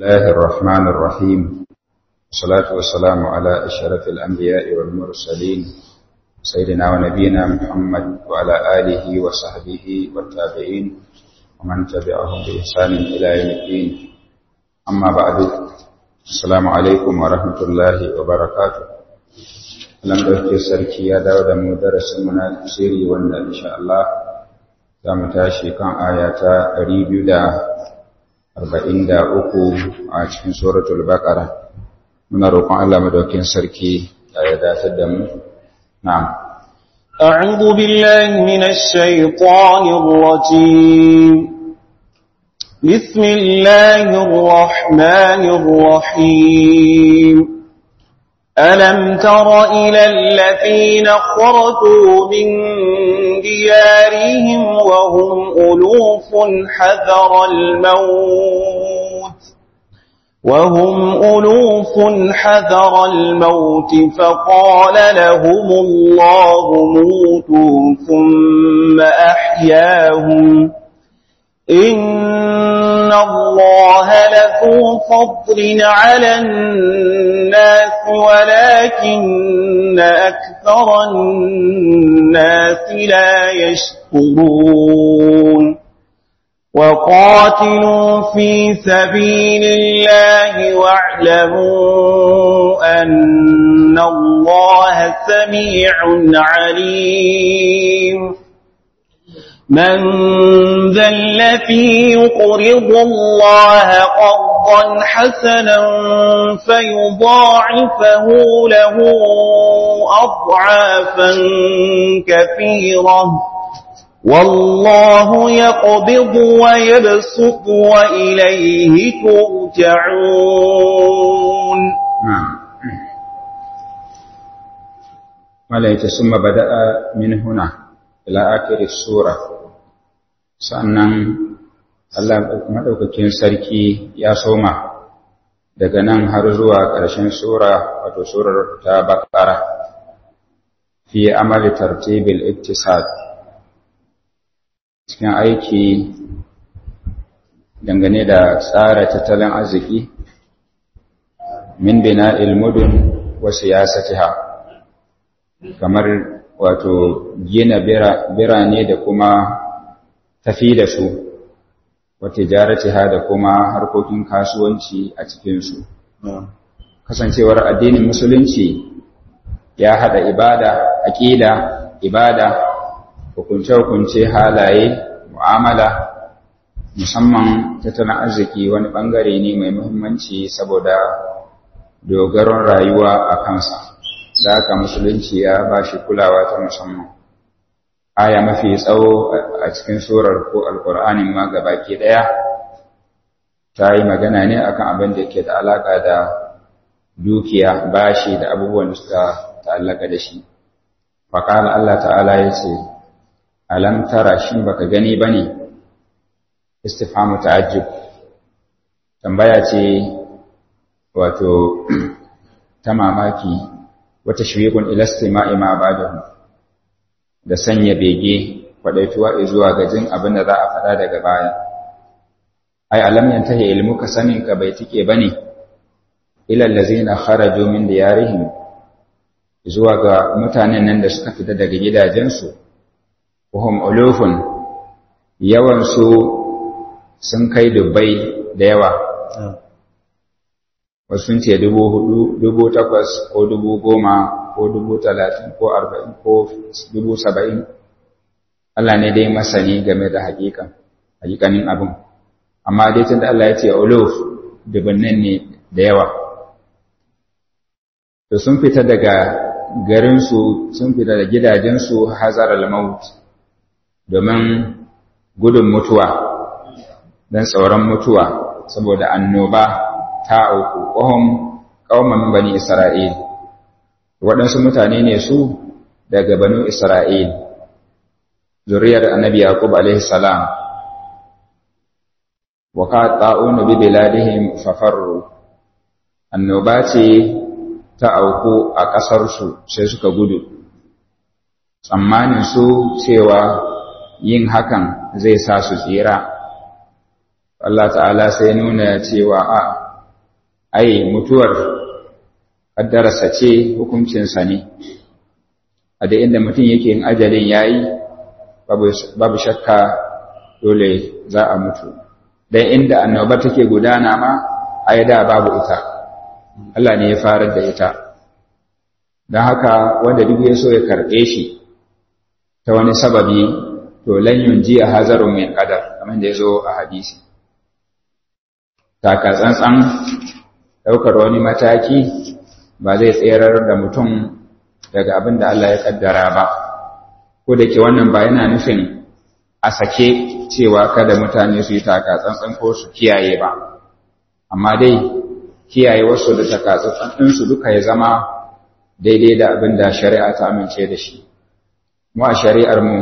الله الرحمن الرحيم والصلاة والسلام على أشرف الأنبياء والمرسلين سيدنا ونبينا محمد وعلى آله وصحبه والتابعين ومن تبعهم بإحسان إلى يوم الدين أما بعد السلام عليكم ورحمة الله وبركاته لم ɗauke sarki ya dawo da mu darasin mu na tafsiri wanda insha Allah za mu tashi kan aya ta 243 a cikin suratul baqara muna roƙon Allah madaukakin sarki ya dace da mu na'am أعوذ بالله من الشيطان الرجيم بسم الله الرحمن الرحيم ألم تر إلى الذين خرجوا من ديارهم وهم ألوف حذر الموت وهم ألوف حذر الموت فقال لهم الله موتوا ثم أحياهم إن الله لذو فضل على الناس ولكن أكثر الناس لا يشكرون وقاتلوا في سبيل الله واعلموا أن الله سميع عليم من ذا الذي يقرض الله قرضا حسنا فيضاعفه له أضعافا كثيرة والله يقبض ويبسط وإليه ترجعون نعم ملائكة ثم بدأ من هنا إلى آخر السورة sannan Allah maɗaukakin sarki ya soma daga nan har zuwa ƙarshen sura wato surar ta bakara fi amali tartibil iktisad cikin aiki dangane da tsara tattalin arziki min bina ilmudun wa siyasatiha kamar wato gina birane da kuma tafi da su wata jaratiha da kuma harkokin kasuwanci a cikinsu. Kasancewar addinin Musulunci ya haɗa ibada, aƙida, ibada, hukunce-hukunce halaye, mu'amala, musamman tattalin arziki wani ɓangare ne mai muhimmanci saboda dogaron rayuwa a kansa. Da haka Musulunci ya ba shi kulawa ta musamman. aya mafi tsawo a cikin surar ko alkur'anin ma baki ɗaya ta yi magana ne akan abin da ke da alaƙa da dukiya bashi da abubuwan da suka ta'allaka da shi faƙala Allah ta'ala ya ce alam tara shi baka gani ba ne istifhamu ta'ajjub tambaya ce wato ta mamaki wata shwiqun ila istima'i ma ba'dahu da sanya bege kwadaituwa zuwa ga jin abin da za a faɗa daga baya ai alam yantahi ilmuka sanin ka bai tike bane ila allazina kharaju min diyarihim zuwa ga mutanen nan da suka fita daga gidajensu wahum ulufun yawan su sun kai dubbai da yawa wasu sun ce dubu hudu dubu takwas ko dubu goma ko dubu talatin ko arba'in ko dubu saba'in Allah ne dai masani game da hakikan hakikanin abin amma dai tun da Allah ya ce uluf dubunnan ne da yawa to sun fita daga garinsu sun fita da gidajensu hazar al-maut domin gudun mutuwa don tsoron mutuwa saboda annoba ta auku ƙwahon ƙauman bani Isra'il, waɗansu mutane ne su daga banu Isra'il, zuriyar annabi Yaqub salam wa ka ta'unu bi biladihim fafarru, annoba ce ta auku a ƙasarsu sai suka gudu, tsammanin su cewa yin hakan zai sa su tsira Allah ta'ala sai nuna cewa a ai mutuwar kaddararsa ce hukuncinsa ne a da inda mutum yake yin ajalin yayi babu shakka dole za a mutu dan inda annoba take gudana ma ai da babu ita Allah ne ya farar da ita don haka wanda duk ya so ya karɓe shi ta wani sababi to lan yunji a hazarun min qadar kamar da ya zo a hadisi taka tsantsan ɗaukar wani mataki ba zai tserar da mutum daga abin da Allah ya kaddara ba ko da ke wannan ba yana nufin a sake cewa kada mutane su yi taka tsantsan ko su kiyaye ba amma dai kiyaye wasu da taka tsantsan ɗinsu duka ya zama daidai da abin da shari'a ta amince da shi mu a shari'ar mu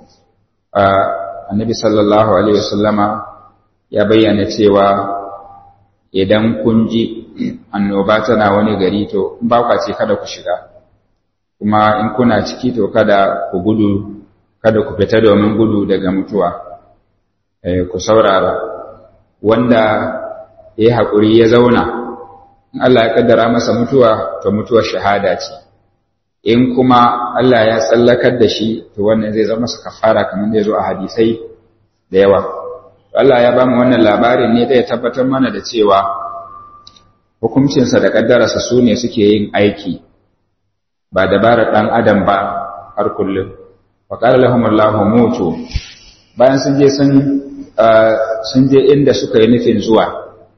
annabi sallallahu alaihi wasallama ya bayyana cewa idan kun ji annoba tana wani gari to ba kwa ce kada ku shiga kuma in kuna ciki to kada ku gudu kada ku fita domin gudu daga mutuwa ku saurara wanda ya haƙuri ya zauna in Allah ya kaddara masa mutuwa to mutuwar shahada ce in kuma Allah ya tsallakar da shi to wannan zai zama masa kafara kamar da ya zo a hadisai da yawa Allah ya bamu wannan labarin ne da ya tabbatar mana da cewa hukuncinsa da kaddararsa su ne suke yin aiki ba dabarar ɗan adam ba har kullum wa qala lahum Allahu mutu bayan sun je sun sun je inda suka yi nufin zuwa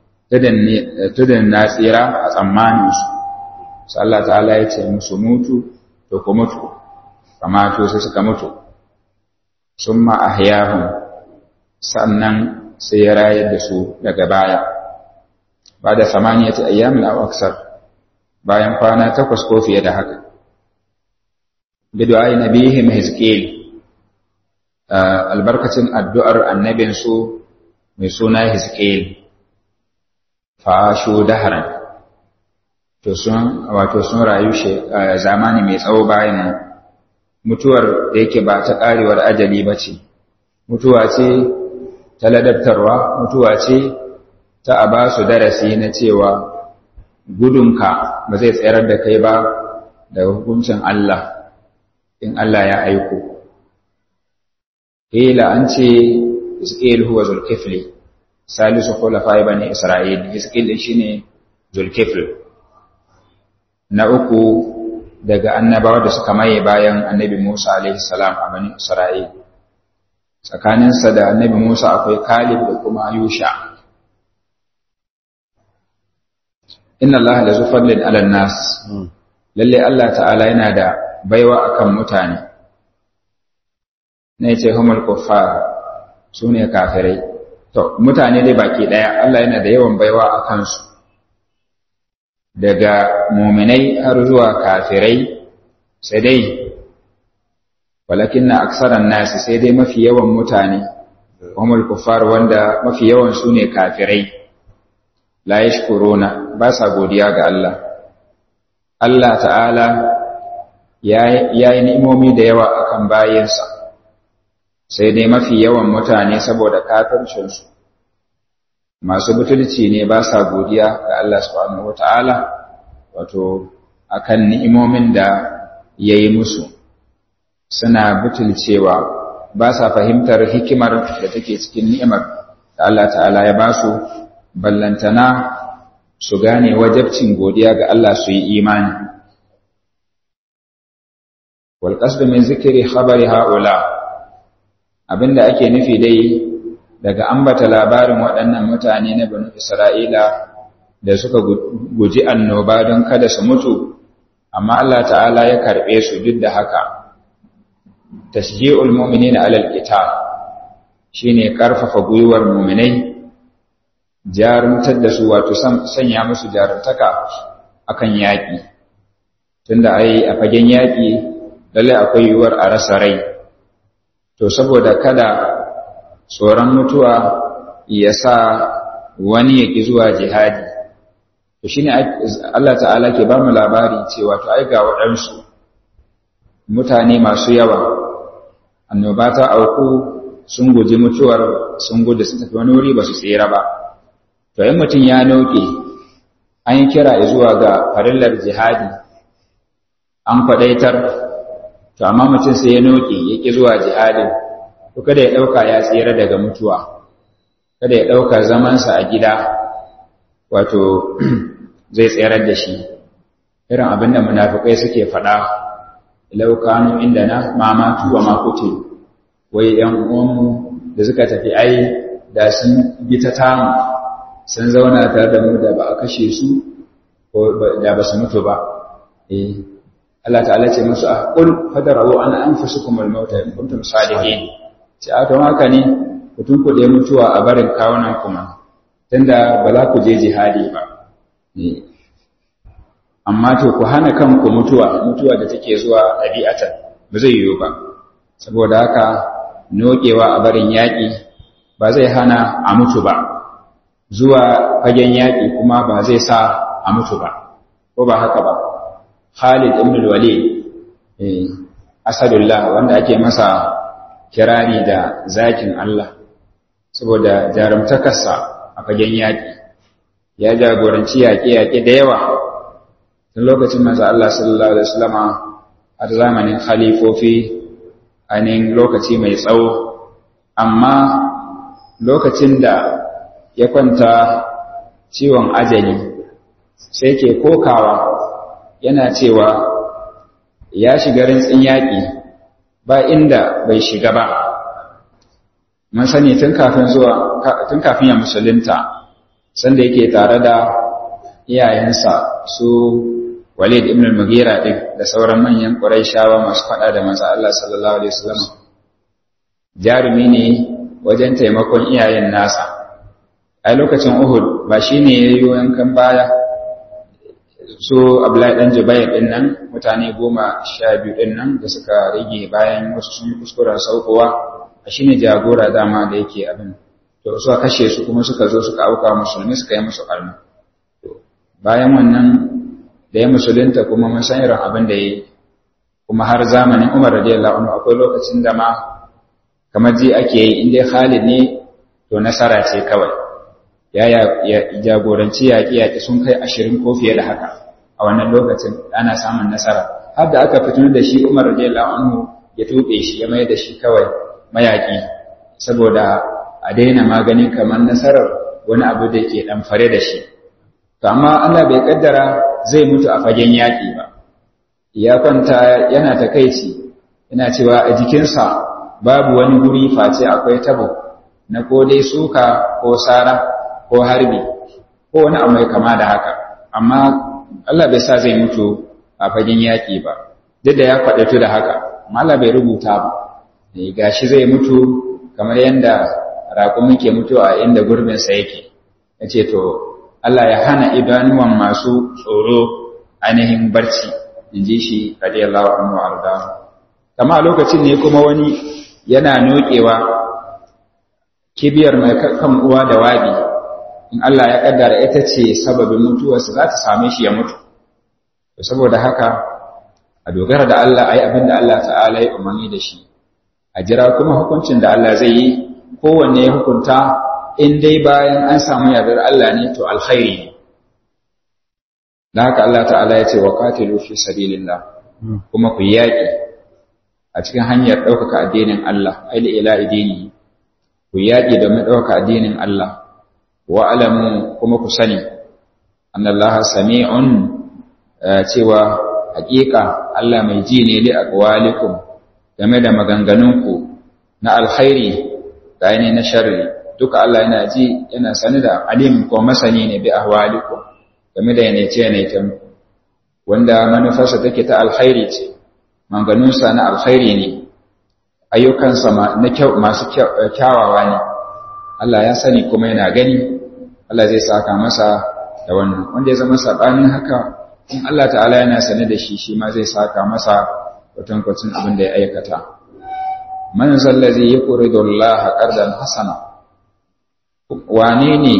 tudan na tsira a tsammaninsu sai Allah ta'ala ya ce musu mutu to ku mutu kama to sai suka mutu summa ahyahum sannan sai ya rayar da su daga baya ba da samaniyati ayyamin aw aksar bayan kwana takwas ko fiye da haka bidu'ai nabihim hizqil albarkacin addu'ar annabinsu mai suna hizqil fashu daharan to sun wato sun rayu zamani mai tsawo bayan mutuwar da yake ba ta karewar ajali ba ce mutuwa ce ta ladabtarwa mutuwa ce ta a ba su darasi na cewa gudunka ba zai tsayar da kai ba daga hukuncin Allah in Allah ya aiko Hila an ce Iskil huwa Zulkifli salisu khulafai bani Isra'il Iskil shine Zulkifl na uku daga annabawa da suka maye bayan annabi Musa alaihi salam a bani Isra'il tsakaninsa da annabi Musa akwai Kalib da kuma Yusha inna Allah la zufallin ala nas lalle Allah ta'ala yana da baiwa akan mutane ne ce humul kuffar sune kafirai to mutane dai baki daya Allah yana da yawan baiwa a kansu daga muminai har zuwa kafirai sai dai walakinna aksaran nasi sai dai mafi yawan mutane humul kuffar wanda mafi yawan sune kafirai la yashkuruna ba sa godiya ga Allah Allah ta'ala ya yi ni'imomi da yawa akan bayinsa sai dai mafi yawan mutane saboda kafircinsu masu butulci ne ba sa godiya ga Allah subhanahu wata'ala wato akan ni'imomin da ya yi musu suna butulcewa ba sa fahimtar hikimar da take cikin ni'imar da Allah ta'ala ya ba su ballantana su gane wajabcin godiya ga Allah su yi imani wal qasdu min zikri khabari haula abinda ake nufi dai daga ambata labarin waɗannan mutane na banu Isra'ila da suka guji annoba don kada su mutu amma Allah ta'ala ya karɓe su duk da haka tasji'ul mu'minina alal qital shine karfafa gwiwar mu'minai jarumtar da su wato sanya musu jarumtaka akan yaƙi tunda ai a fagen yaƙi lalle akwai yiwuwar a rasa rai to saboda kada tsoron mutuwa ya sa wani ya ƙi zuwa jihadi to shine Allah ta'ala ke ba mu labari cewa to ai ga waɗansu mutane masu yawa annoba ta auku sun guji mutuwar sun gudu sun tafi wani wuri ba su tsira ba to in mutum ya noke an yi kira zuwa ga farillar jihadi an kwadaitar to amma mutum sai ya noke ya ƙi zuwa jihadin to kada ya ɗauka ya tsira daga mutuwa kada ya ɗauka zamansa a gida wato zai tsirar da shi irin abin da munafukai suke faɗa laukanu inda na mamatu wa makuce wai ‘yan uwanmu da suka tafi ai da sun bi ta tamu sun zauna tare da mu da ba a kashe su ko da ba su mutu ba eh Allah ta'ala ce musu a qul fadarawu an anfusukum al-maut in kuntum salihin ce a don haka ne ku tunkuɗe mutuwa a barin kawunan kuma tunda ba za ku je jihadi ba amma to ku hana kanku mutuwa mutuwa da take zuwa ɗabi'atan ba zai yiwu ba saboda haka nokewa a barin yaƙi ba zai hana a mutu ba zuwa fagen yaƙi kuma ba zai sa a mutu ba ko ba haka ba Khalid ibn al-Walid asadullah wanda ake masa kirari da zakin Allah saboda jarumtakarsa a fagen yaƙi ya jagoranci yaƙe-yaƙe da yawa tun lokacin manzo Allah sallallahu alaihi wasallama har zamanin khalifofi anin lokaci mai tsawo amma lokacin da ya kwanta ciwon ajali sai ke kokawa yana cewa ya shiga rintsin yaƙi ba inda bai shiga ba mun sani tun kafin zuwa tun kafin ya musulunta sanda yake tare da iyayensa su Walid ibn al-Mughira din da sauran manyan Qurayshawa masu fada da manzo Allah sallallahu alaihi wasallam jarumi ne wajen taimakon iyayen nasa a lokacin Uhud ba shine yayi yankan baya su Abdullahi dan Jubair din nan mutane goma sha biyu din nan da suka rage bayan wasu sun kuskura saukowa a shine jagora dama da yake abin to suka kashe su kuma suka zo suka auka musulmi suka yi musu almu bayan wannan da ya musulunta kuma mun san irin abin da ya yi kuma har zamanin Umar radiyallahu anhu akwai lokacin da ma kamar ji ake yi in dai Khalid ne to nasara ce kawai ya jagoranci yaƙi-yaƙi sun kai ashirin ko fiye da haka a wannan lokacin ana samun nasara har da aka fito da shi Umar radiyallahu anhu ya tuɓe shi ya mai da shi kawai mayaƙi saboda a daina maganin kamar nasarar wani abu da ke ɗan fare da shi to amma Allah bai kaddara zai mutu a fagen yaƙi ba ya kwanta yana takaici yana cewa a jikinsa babu wani guri face akwai tabo na ko dai suka ko sara ko harbi ko wani abu mai kama da haka amma Allah bai sa zai mutu a fagen yaƙi ba duk da ya kwaɗatu da haka amma Allah bai rubuta ba gashi zai mutu kamar yadda raƙumi ke mutu a inda gurbinsa yake ya ce to Allah ya hana idanuwan masu tsoro ainihin barci in ji shi radiyallahu anhu arda kama a lokacin ne kuma wani yana nokewa kibiyar mai kan uwa da wabi in Allah ya kaddara ita ce sababin mutuwarsa za ta same shi ya mutu saboda haka a dogara da Allah ayi abin da Allah ta'ala ya umarni da shi a jira kuma hukuncin da Allah zai yi kowanne ya hukunta in dai bayan an samu yardar Allah ne to alkhairi ne da haka Allah ta'ala ya ce wa qatilu fi sabilillah kuma ku yaki a cikin hanyar ɗaukaka addinin Allah ai ila idini ku yaki domin ɗaukaka addinin Allah wa alamu kuma ku sani annallaha sami'un cewa haƙiƙa Allah mai ji ne li aqwalikum game da maganganunku na alkhairi da ne na sharri duka Allah yana ji yana sani da alim ko masani ne bi ahwalikum game da yanace yanayken wanda manufarsa take ta alkhairi ce manganunsa na alkhairi ne ayyukansa na kyau masu kyawawa ne Allah ya sani kuma yana gani Allah zai saka masa da wannan wanda ya zama sabanin haka in Allah ta'ala yana sane da shi shi ma zai saka masa kwatankwacin abin da ya aikata man zallazi yaqridu Allah qardan hasana wane ne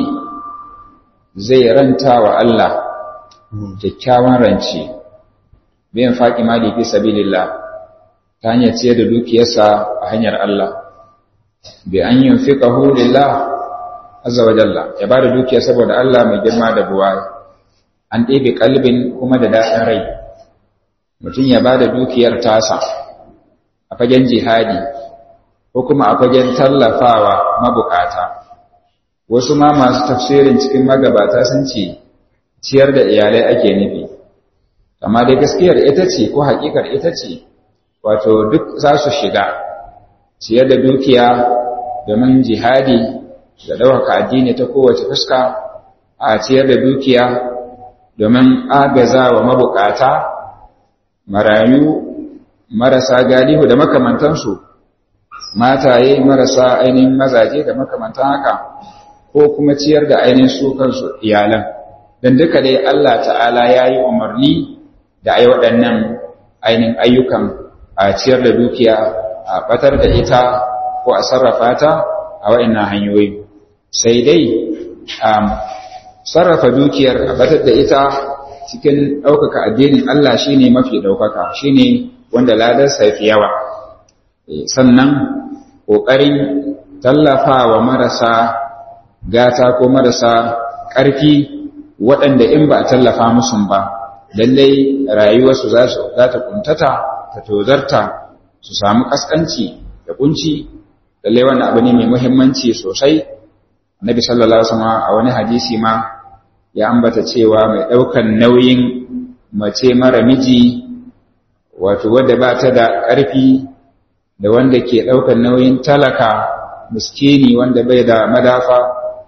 zai ranta wa Allah kyakkyawan rance bayan faƙi mali fi sabilillah ta hanyar ciyar da dukiyarsa a hanyar Allah bi an yunfiqahu lillah azza wa jalla ya bada dukiya saboda Allah mai girma da buwaya an ɗebe kalbin kuma da daɗin rai mutum ya ba da dukiyar tasa a fagen jihadi ko kuma a fagen tallafawa mabukata wasu ma masu tafsirin cikin magabata sun ce ciyar da iyalai ake nufi amma dai gaskiyar ita ce ko hakikar ita ce wato duk za su shiga ciyar da dukiya domin jihadi da ɗaukaka addini ta kowace fuska a ciyar da dukiya domin agaza wa mabukata marayu marasa galihu da makamantansu mataye marasa ainihin mazaje da makamantan haka ko kuma ciyar da ainihin su kansu iyalan don duka dai Allah ta'ala ya yi umarni da ai waɗannan ainihin ayyukan a ciyar da dukiya a batar da ita ko a sarrafa ta a waɗannan hanyoyi sai dai sarrafa dukiyar a batar da ita cikin ɗaukaka addinin Allah shine mafi ɗaukaka shine wanda ladarsa fi yawa sannan ƙoƙarin tallafawa marasa gata ko marasa ƙarfi waɗanda in ba a tallafa musu ba lallai rayuwarsu za ta kuntata ta tozarta su samu ƙasƙanci da kunci lallai wannan abu ne mai muhimmanci sosai annabi sallallahu alaihi wasallam a wani hadisi ma ya ambata cewa mai ɗaukan nauyin mace mara miji wato wadda ba ta da ƙarfi da wanda ke ɗaukan nauyin talaka miskini wanda bai da madafa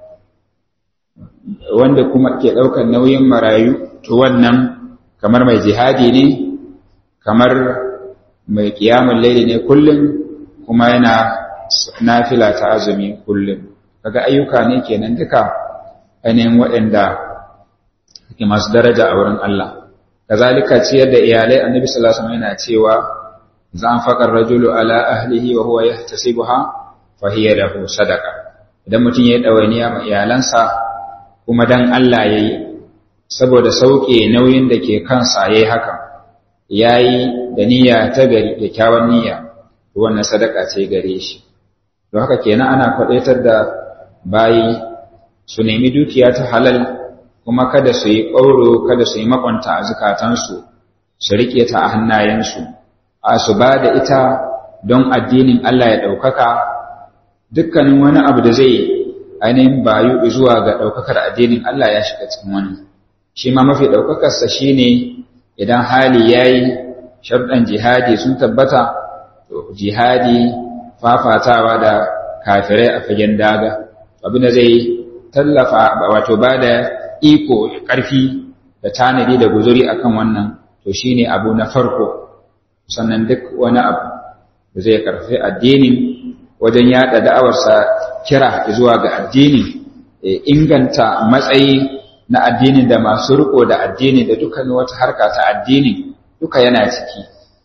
wanda kuma ke ɗaukan nauyin marayu to wannan kamar mai jihadi ne kamar mai kiyamun laili ne kullum kuma yana nafila ta azumi kullum kaga ayyuka ne kenan duka ainihin waɗanda ke masu daraja a wurin Allah kazalika ciyar da iyalai annabi sallallahu alaihi wasallam yana cewa zan faqar rajulu ala ahlihi wa huwa yahtasibuha fa hiya lahu sadaqa idan mutum ya dawainiya ma iyalansa kuma dan Allah yayi saboda sauke nauyin da ke kansa yayi haka yayi da niyya ta gari kyakkyawan niyya wannan sadaka ce gare shi don haka kenan ana kwadaitar da bayi su nemi dukiya ta halal kuma kada su yi ƙauro kada su yi makwanta a zukatansu su riƙe ta a hannayensu a su ba da ita don addinin Allah ya ɗaukaka dukkanin wani abu da zai ainihin bayu zuwa ga ɗaukakar addinin Allah ya shiga cikin wani shi ma mafi ɗaukakarsa shi ne idan hali ya yi sharɗan jihadi sun tabbata jihadi fafatawa da kafirai a fagen daga abin da zai tallafa wato ba da iko ƙarfi da tanadi da guzuri akan wannan to shine abu na farko sannan duk wani abu da zai karfi addinin wajen yada da'awarsa kira zuwa ga addini inganta matsayi na addini da masu riko da addini da dukkan wata harka ta addini duka yana ciki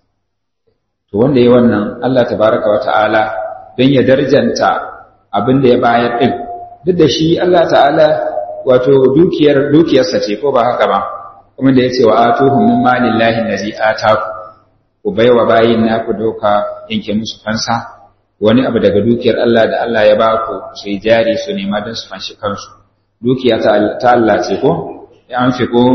to wanda ya wannan Allah tabaraka wa ta'ala don ya darjanta abin da ya bayar din duk da shi Allah ta'ala wato dukiyar dukiyarsa ce ko ba haka ba kuma da yace wa atuhum min malillahi allazi ataku ku baiwa bayin naku doka yanke musu fansa wani abu daga dukiyar Allah da Allah ya ba ku su yi jari su nema don su fanshi kansu dukiya ta Allah ce ko ya an fi ko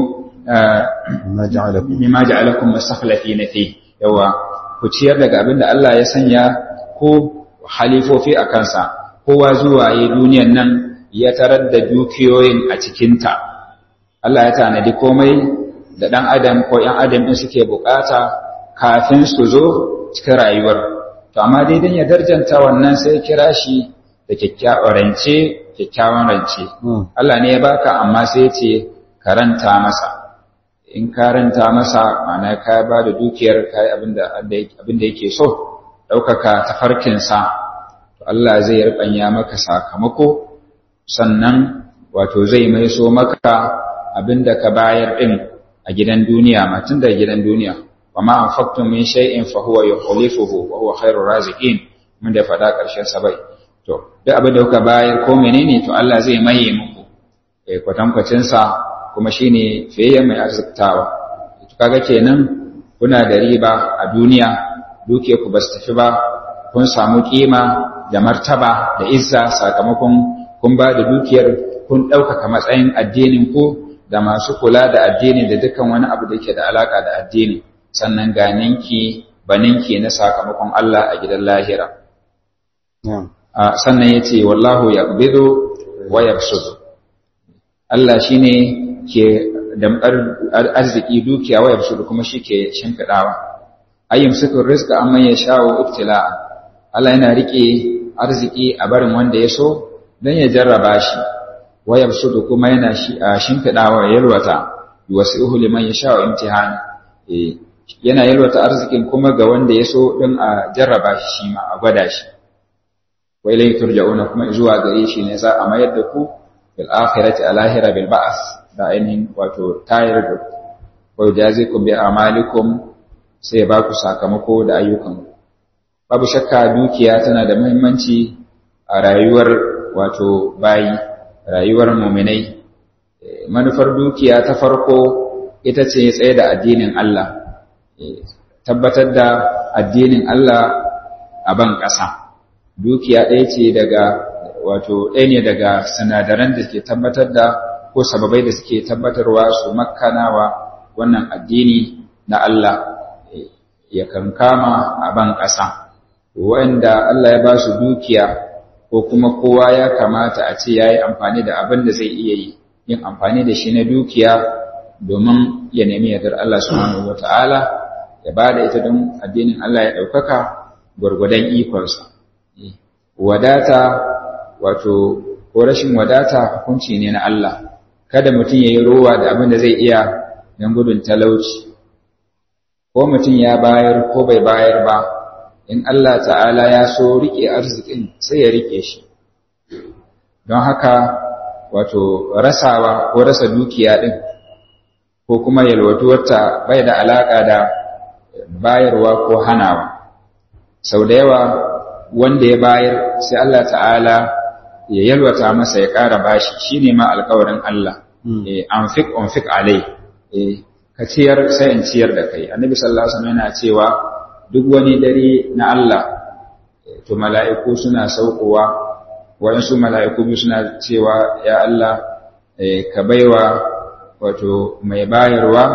mimma ja'alakum mustakhlifina fi yawa ku ciyar daga abin da Allah ya sanya ko halifofi a kansa kowa zuwa yi duniyan nan ya tarar da dukiyoyin a cikinta Allah ya tanadi komai da ɗan adam ko ‘yan adam ɗin suke bukata kafin su zo cikin rayuwar to amma dai dan ya darjanta wannan sai kira shi da kyakkyawan rance kyakkyawan rance Allah ne ya baka amma sai ce karanta masa in karanta masa ma'ana ka ba da dukiyar kai abinda abinda yake so ɗaukaka tafarkinsa to Allah zai rubanya maka sakamako sannan wato zai mai so maka abinda ka bayar din a gidan duniya ma tun da gidan duniya وما أنفقتم من شيء فهو يخلفه وهو خير الرازقين mun da faɗa ƙarshen sabai to duk abin da kuka bayar ko menene to Allah zai maye muku eh kwatankwacin sa kuma shine fiye mai arziktawa to kaga kenan kuna da riba a duniya duke ku basu tafi ba kun samu kima da martaba da izza sakamakon kun ba da dukiyar kun ɗaukaka matsayin addinin ku da masu kula da addini da dukkan wani abu da ke da alaka da addini sannan ga ninki baninki na sakamakon Allah a gidan lahira sannan yace wallahu yaqbidu wa yabsudu Allah shine ke dambar arziki dukiya wa yabsudu kuma shike shimfidawa ayyum sukur rizqa amma yasha'u ibtila'a Allah yana rike arziki a barin wanda ya so dan ya jarraba shi wa yabsudu kuma yana shimfidawa yalwata yuwasi'uhu liman yasha'u imtihani eh yana yalwata arzikin kuma ga wanda ya so din a jarraba shi shi ma a gwada shi wa ilayhi turja'una kuma zuwa gare shi ne za a mayar da ku fil akhirati alahira bil ba'as da ainihin wato tayar da wa jazikum bi amalikum sai ba ku sakamako da ayyukan babu shakka dukiya tana da muhimmanci a rayuwar wato bayi rayuwar muminai manufar dukiya ta farko ita ce tsaye da addinin Allah tabbatar da addinin Allah a ban ƙasa dukiya ɗaya ce daga wato ɗaya ne daga sinadaran da ke tabbatar da ko sababai da suke tabbatarwa su makkanawa wannan addini na Allah ya kankama a ban ƙasa wanda Allah ya ba su dukiya ko kuma kowa ya kamata a ce ya yi amfani da abin da zai iya yi yin amfani da shi na dukiya domin ya nemi yardar Allah subhanahu wata'ala ya ba da ita don addinin Allah ya ɗaukaka gwargwadon ikonsa wadata wato ko rashin wadata hukunci ne na Allah kada mutum ya yi rowa da abin da zai iya don gudun talauci ko mutum ya bayar ko bai bayar ba in Allah ta'ala ya so riƙe arzikin sai ya riƙe shi don haka wato rasawa ko rasa dukiya ɗin ko kuma yalwatuwarta bai da alaƙa da bayarwa ko hanawa sau da yawa wanda ya bayar sai Allah ta'ala ya yalwata masa ya ƙara bashi shi ne ma alkawarin Allah anfik anfik alai ka ciyar sai in ciyar da kai annabi sallallahu alaihi wasallam yana cewa duk wani dare na Allah to mala'iku suna saukowa waɗansu mala'iku biyu suna cewa ya Allah ka baiwa wato mai bayarwa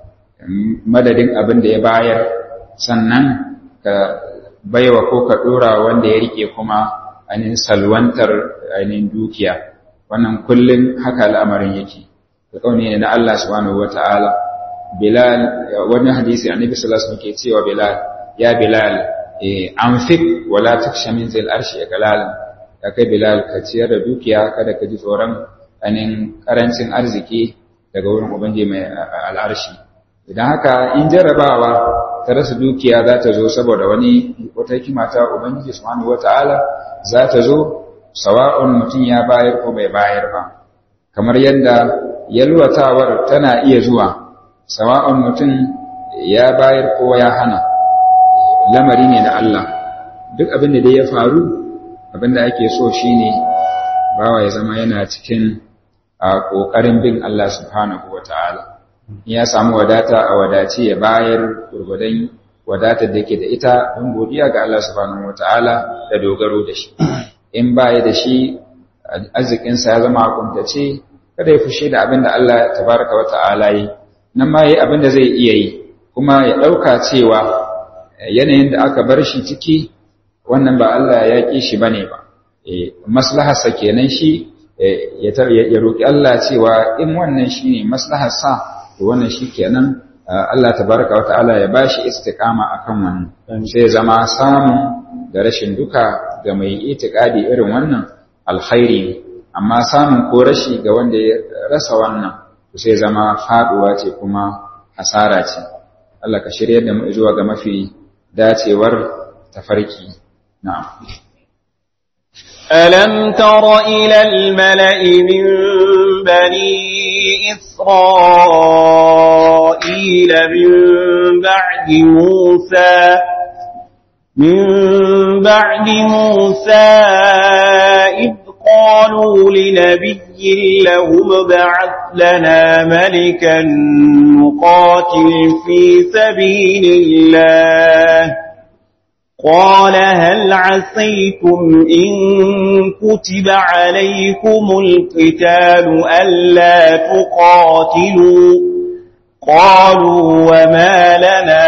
madadin abin da ya bayar sannan ka baiwa ko ka ɗora wanda ya rike kuma ainihin salwantar ainihin dukiya wannan kullum haka al'amarin yake da ƙauni ne na Allah subhanahu wa ta'ala Bilal wani hadisi annabi sallallahu alaihi wasallam ke cewa Bilal ya Bilal anfik wala taksha min zil arshi kalalan ya kai Bilal ka ciyar da dukiya kada ka ji tsoron anin karancin arziki daga wurin ubangiji mai al'arshi idan haka in jarrabawa ta rasa dukiya za ta zo saboda wani wata hikima ta ubangiji subhanahu wataala za ta zo sawa'un mutum ya bayar ko bai bayar ba kamar yadda yalwatawar tana iya zuwa sawa'un mutum ya bayar ko ya hana lamari ne na Allah duk abin da dai ya faru abin da ake so shine bawa ya zama yana cikin a ƙoƙarin bin Allah subhanahu wataala ya samu wadata a wadace ya bayar gurgudan wadatar da ke da ita don godiya ga Allah subhanahu wata'ala da dogaro da shi in baya da shi arzikinsa ya zama kuntace kada ya fushi da abin da Allah tabaraka wata'ala yi nan ma yi abin da zai iya yi kuma ya ɗauka cewa yanayin da aka bar shi ciki wannan ba Allah ya ƙi shi bane ba maslaharsa kenan shi ya roƙi Allah cewa in wannan shine maslaharsa to wannan shikenan Allah tabaraka wa ta'ala ya bashi istiqama akan wannan sai zama samu da rashin duka ga mai itikadi irin wannan alkhairi amma samun ko rashi ga wanda ya rasa wannan to sai zama faduwa ce kuma hasara ce Allah ka shirye da mu zuwa ga mafi dacewar tafarki na'am ألم تر إلى الملأ من بني إسرائيل من بعد موسى من بعد موسى إذ قالوا لنبي لهم ابعث لنا ملكا نقاتل في سبيل الله قال هل عسيتم إن كتب عليكم القتال ألا تقاتلوا قالوا وما لنا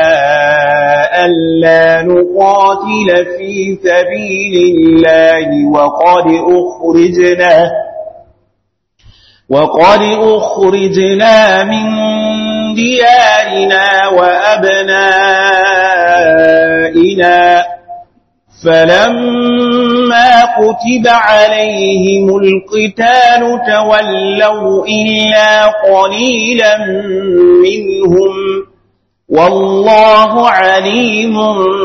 ألا نقاتل في سبيل الله وقد أخرجنا وقد أخرجنا من ديارنا وأبنائنا فلما كتب عليهم القتال تولوا إلا قليلا منهم والله عليم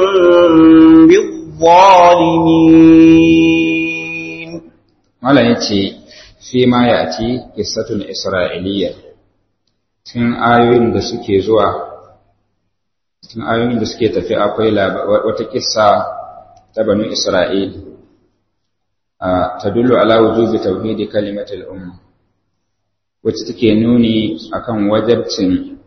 بالظالمين Mala ya ce, fi ma ya ci ƙisatun Isra'iliyyar, cikin ayoyin da suke zuwa, cikin ayoyin da suke tafi akwai wata ƙissa ta banu Isra'il, ta dullu ala wujubi tauhidi kalimatul umma, wacce take nuni akan wajabcin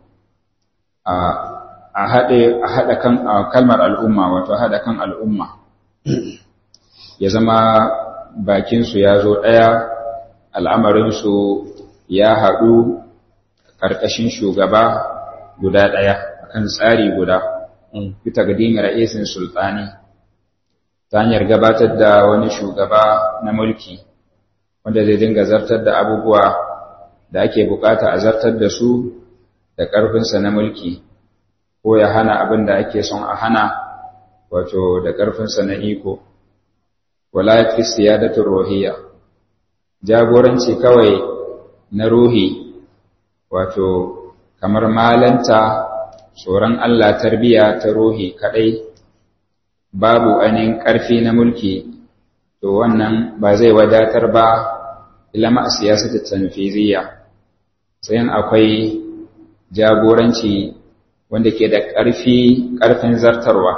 a haɗa kan kalmar al'umma, wato haɗa kan al'umma, ya zama bakinsu ya zo ɗaya al'amarinsu ya haɗu ƙarƙashin shugaba guda ɗaya kan tsari guda fita ga dinin ra'isin sultani ta hanyar gabatar da wani shugaba na mulki wanda zai dinga zartar da abubuwa da ake bukata a zartar da su da ƙarfinsa na mulki ko ya hana abin da ake son a hana wato da ƙarfinsa na iko wala fi siyadatul ruhiyya jagoranci kawai na ruhi wato kamar malanta tsoron Allah tarbiya ta ruhi kadai babu ainihin ƙarfi na mulki to wannan ba zai wadatar ba ilama a siyasar tanfiziyya sai akwai jagoranci wanda ke da ƙarfi ƙarfin zartarwa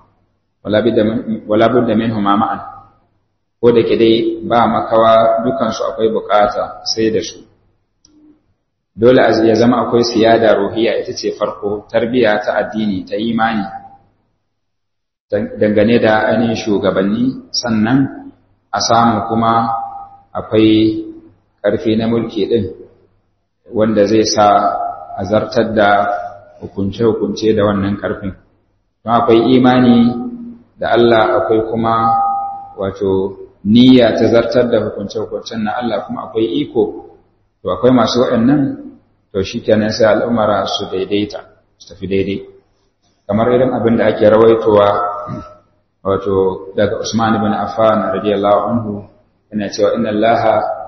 wala budda minhu ma ma'an ko da ke dai ba makawa dukansu akwai bukata sai da su dole ya zama akwai siyada ruhiya ita ce farko tarbiya ta addini ta imani dangane da ainihin shugabanni sannan a samu kuma akwai ƙarfi na mulki ɗin wanda zai sa a zartar da hukunce-hukunce da wannan ƙarfin don akwai imani da Allah akwai kuma wato niyya ta zartar da hukunce-hukuncen na Allah kuma akwai iko to akwai masu waɗannan to shi kenan sai al'umara su daidaita su tafi daidai kamar irin abin da ake rawaitowa wato daga Usman ibn Affan radiyallahu anhu yana cewa inna Allah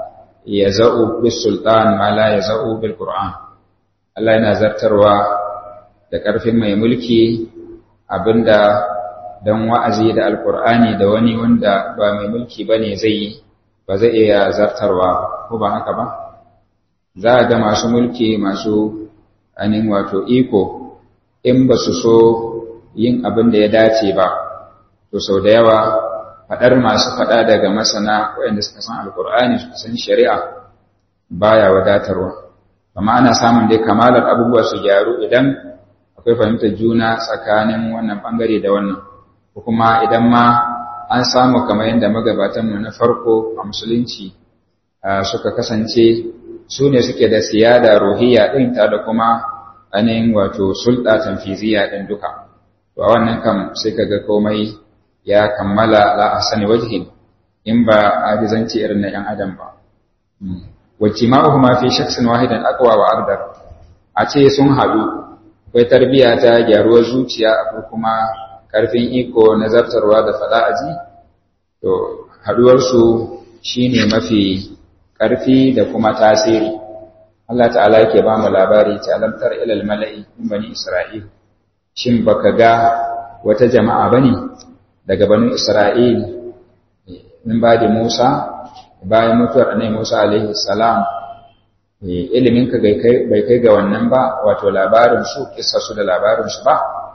yaz'u bis sultan ma la yaz'u bil Qur'an Allah yana zartarwa da ƙarfin mai mulki abinda dan wa'azi da alkur'ani da wani wanda ba mai mulki bane zai yi ba zai iya zartarwa ko ba haka ba za a ga masu mulki masu anin wato iko in ba su so yin abin da ya dace ba to sau da yawa faɗar masu faɗa daga masana waɗanda suka san alkur'ani suka san shari'a baya wadatarwa amma ana samun dai kamalar abubuwa su gyaru idan akwai fahimtar juna tsakanin wannan bangare da wannan ko kuma idan ma an samu kamar yadda magabatanmu na farko a musulunci suka kasance su ne suke da siyada ruhiyya ɗin ta da kuma ainihin wato sulɗa tanfiziya ɗin duka to a wannan kam sai kaga komai ya kammala la ahsani wajhin in ba ajizanci irin na 'yan adam ba wajtima'uhuma fi shakhsin wahidan aqwa wa aqdar a ce sun haɗu akwai tarbiyya ta gyaruwar zuciya akwai kuma ƙarfin iko na zartarwa da faɗa aji to haɗuwarsu shine mafi ƙarfi da kuma tasiri Allah ta'ala yake ba mu labari ta alamtar ilal mala'i min bani Isra'il shin baka ga wata jama'a bane daga bani Isra'il min ba da Musa bayan mutuwar annabi Musa alaihi salam ilimin ka bai kai ga wannan ba wato labarin su kissa su da labarin su ba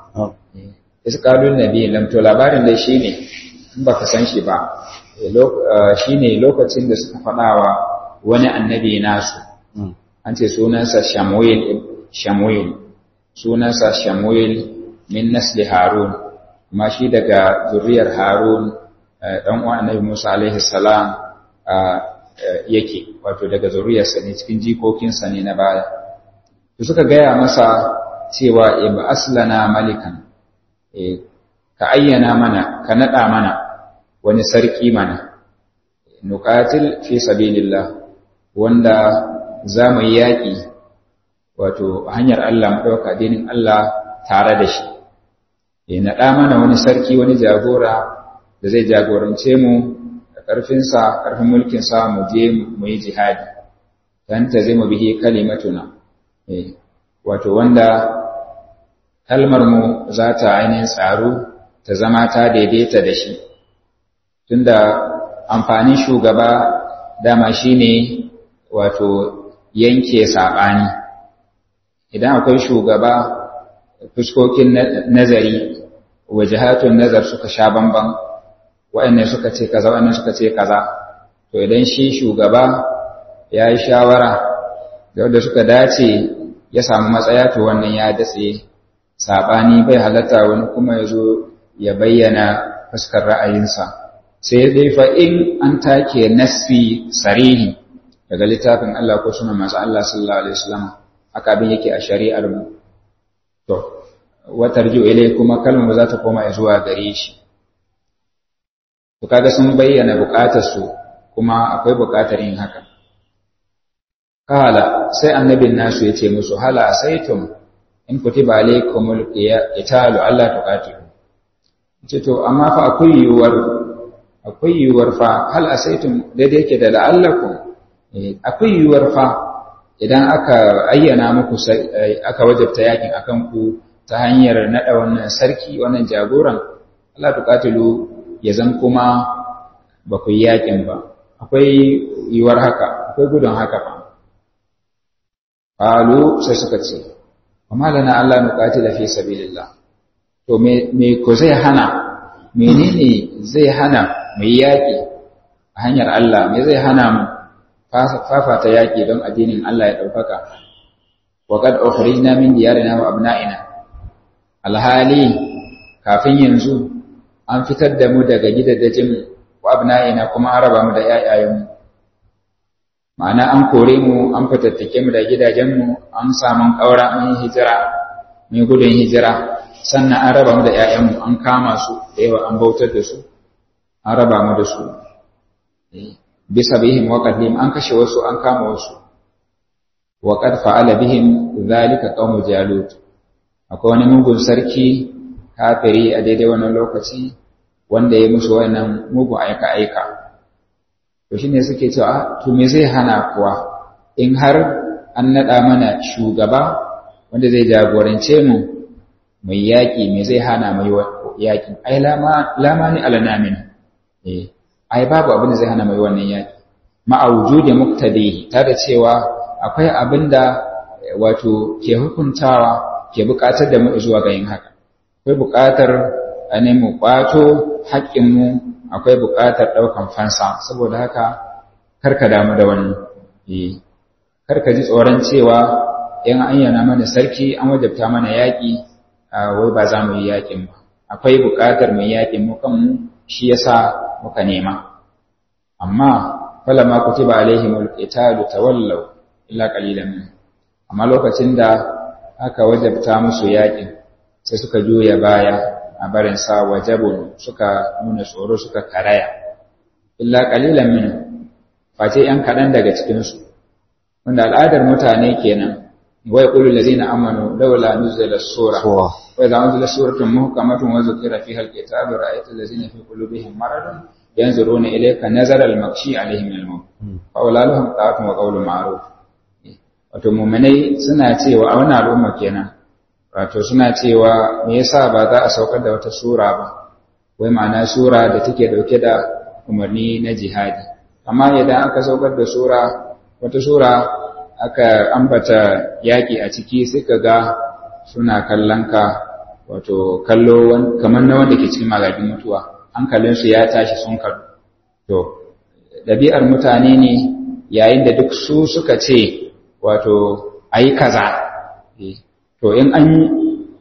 isqalun nabi lam to labarin dai shine in baka san shi ba shine lokacin da suka faɗawa wani annabi nasu an ce sunansa Shamuel Shamuel sunansa Shamuel min nasli Harun amma shi daga zuriyar harun ɗan uwan annabi musa alaihi salam yake wato daga zuriyarsa ne cikin jikokinsa ne na baya to suka gaya masa cewa iba aslana malikan ka ayyana mana ka naɗa mana wani sarki mana nuqatil fi sabilillah wanda za mu yi yaƙi wato hanyar Allah mu ɗauka addinin Allah tare da shi ya naɗa mana wani sarki wani jagora da zai jagorance mu da ƙarfinsa ƙarfin mulkinsa mu je mu yi jihadi dan ta zai mu bihi kalimatuna wato wanda kalmar mu za ta ainihin tsaro ta zama ta daidaita da shi tunda amfanin shugaba dama shine wato yanke saɓani idan akwai shugaba fuskokin nazari wajahatun nazar suka sha bamban waɗannan suka ce kaza waɗannan suka ce kaza to idan shi shugaba ya yi shawara da wanda suka dace ya samu matsaya to wannan ya datse saɓani bai halatta wani kuma ya zo ya bayyana fuskar ra'ayinsa sai dai fa in an take nassi sarihi daga littafin Allah ko sunan masu Allah sallallahu alaihi wasallam haka abin yake a shari'ar mu to watarju ilai kuma kalmar za ta koma zuwa gare shi to kaga sun bayyana bukatar su kuma akwai bukatar yin haka kala sai annabin nasu yace musu hala saitum in kutiba alaikumul qitalu alla tuqatilu ce to amma fa akwai yiwuwar akwai yiwuwar fa hal asaitum daidai yake da la'allakum akwai yiwuwar fa idan aka ayyana muku aka wajabta yakin akan ku ta hanyar nada wannan sarki wannan jagoran Allah tuqatilu ya zan kuma ba ku yakin ba akwai yiwuwar haka akwai gudun haka fa qalu sai suka ce amma lana Allah nuqatila fi sabilillah to me me ko zai hana menene zai hana mu yaki a hanyar Allah me zai hana mu fafata yaƙi don addinin Allah ya ɗaukaka, wa kad ukhrijna min diyarina wa abna'ina alhali kafin yanzu an fitar da mu daga gidajen wa abna'ina kuma an raba mu da ƴaƴayenmu ma'ana an kore mu an fitattake mu da gidajenmu an samu ƙaura mun hijira mun gudun hijira sannan an raba mu da ƴaƴanmu an kama su da yawa an bautar da su an raba mu da su bisa bihim wa qadim an kashe wasu an kama wasu wa qad fa'ala bihim dhalika qaumu jalut akwai wani mugun sarki kafiri a daidai wannan lokaci wanda ya musu wannan mugun aika aika to shine suke cewa to me zai hana kuwa in har an nada mana shugaba wanda zai jagorance mu mai yaƙi me zai hana mai yaƙi ai lama lama ni alanamin eh ai babu abin da zai hana mai wannan yaki ma'a wujudi muqtadihi ta da cewa akwai abin da wato ke hukuntawa ke buƙatar da mu zuwa ga yin haka akwai buƙatar a ne mu ƙwato haƙƙin mu akwai buƙatar ɗaukan fansa saboda haka karka damu da wannan eh karka ji tsoron cewa in an yana mana sarki an wajabta mana yaƙi wai ba za mu yi yaƙin ba akwai buƙatar mu yaƙin mu kanmu shi yasa muka nema amma falama kutiba alaihimul qitalu tawallaw illa qalilan min amma lokacin da aka wajabta musu yakin sai suka juya baya a barin sa wajabun suka nuna tsoro suka karaya illa qalilan min face yan kadan daga cikin su wanda al'adar mutane kenan wa yaqulu allazina amanu laula nuzila sura wa idza unzila suratun muhkamatun wa zukira fiha al-qitalu ra'aita allazina fi qulubihim maradun yanzuruna ilayka nazara al-makshi alaihim al-maut fa ulaluhum ta'atun wa qawlun ma'ruf wato mu'minai suna cewa a wannan al'umma kenan wato suna cewa me yasa ba za a saukar da wata sura ba wai ma'ana sura da take dauke da umarni na jihadi amma idan aka saukar da sura wata sura aka ambata yaki a ciki sai ka ga suna kallon ka wato kallo kamar na wanda ke cikin magagin mutuwa hankalinsu ya tashi sun karu to ɗabi'ar mutane ne yayin da duk su suka ce wato a yi kaza to in an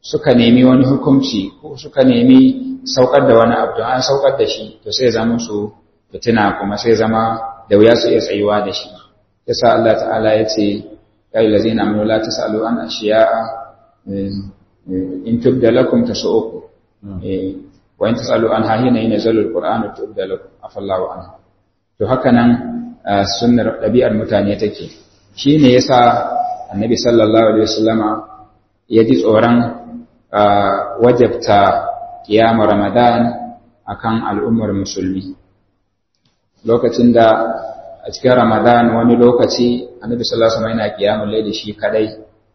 suka nemi wani hukunci ko suka nemi saukar da wani abu an saukar da shi to sai zama su fitina kuma sai zama da wuya su iya tsayuwa da shi yasa Allah ta'ala ya ce ya yi lazina amanu la tasalu an ashiya'a in tubda lakum tasu'ukum wa in tasalu an hahina yanzalu alquran tubda lakum afallahu anhu to haka nan sunnar ɗabi'ar mutane take shine yasa annabi sallallahu alaihi wasallama ya ji tsoron wajabta kiyama ramadan akan al'ummar musulmi lokacin da a cikin ramadan wani lokaci annabi sallallahu alaihi wasallam yana kiyamul layli shi kadai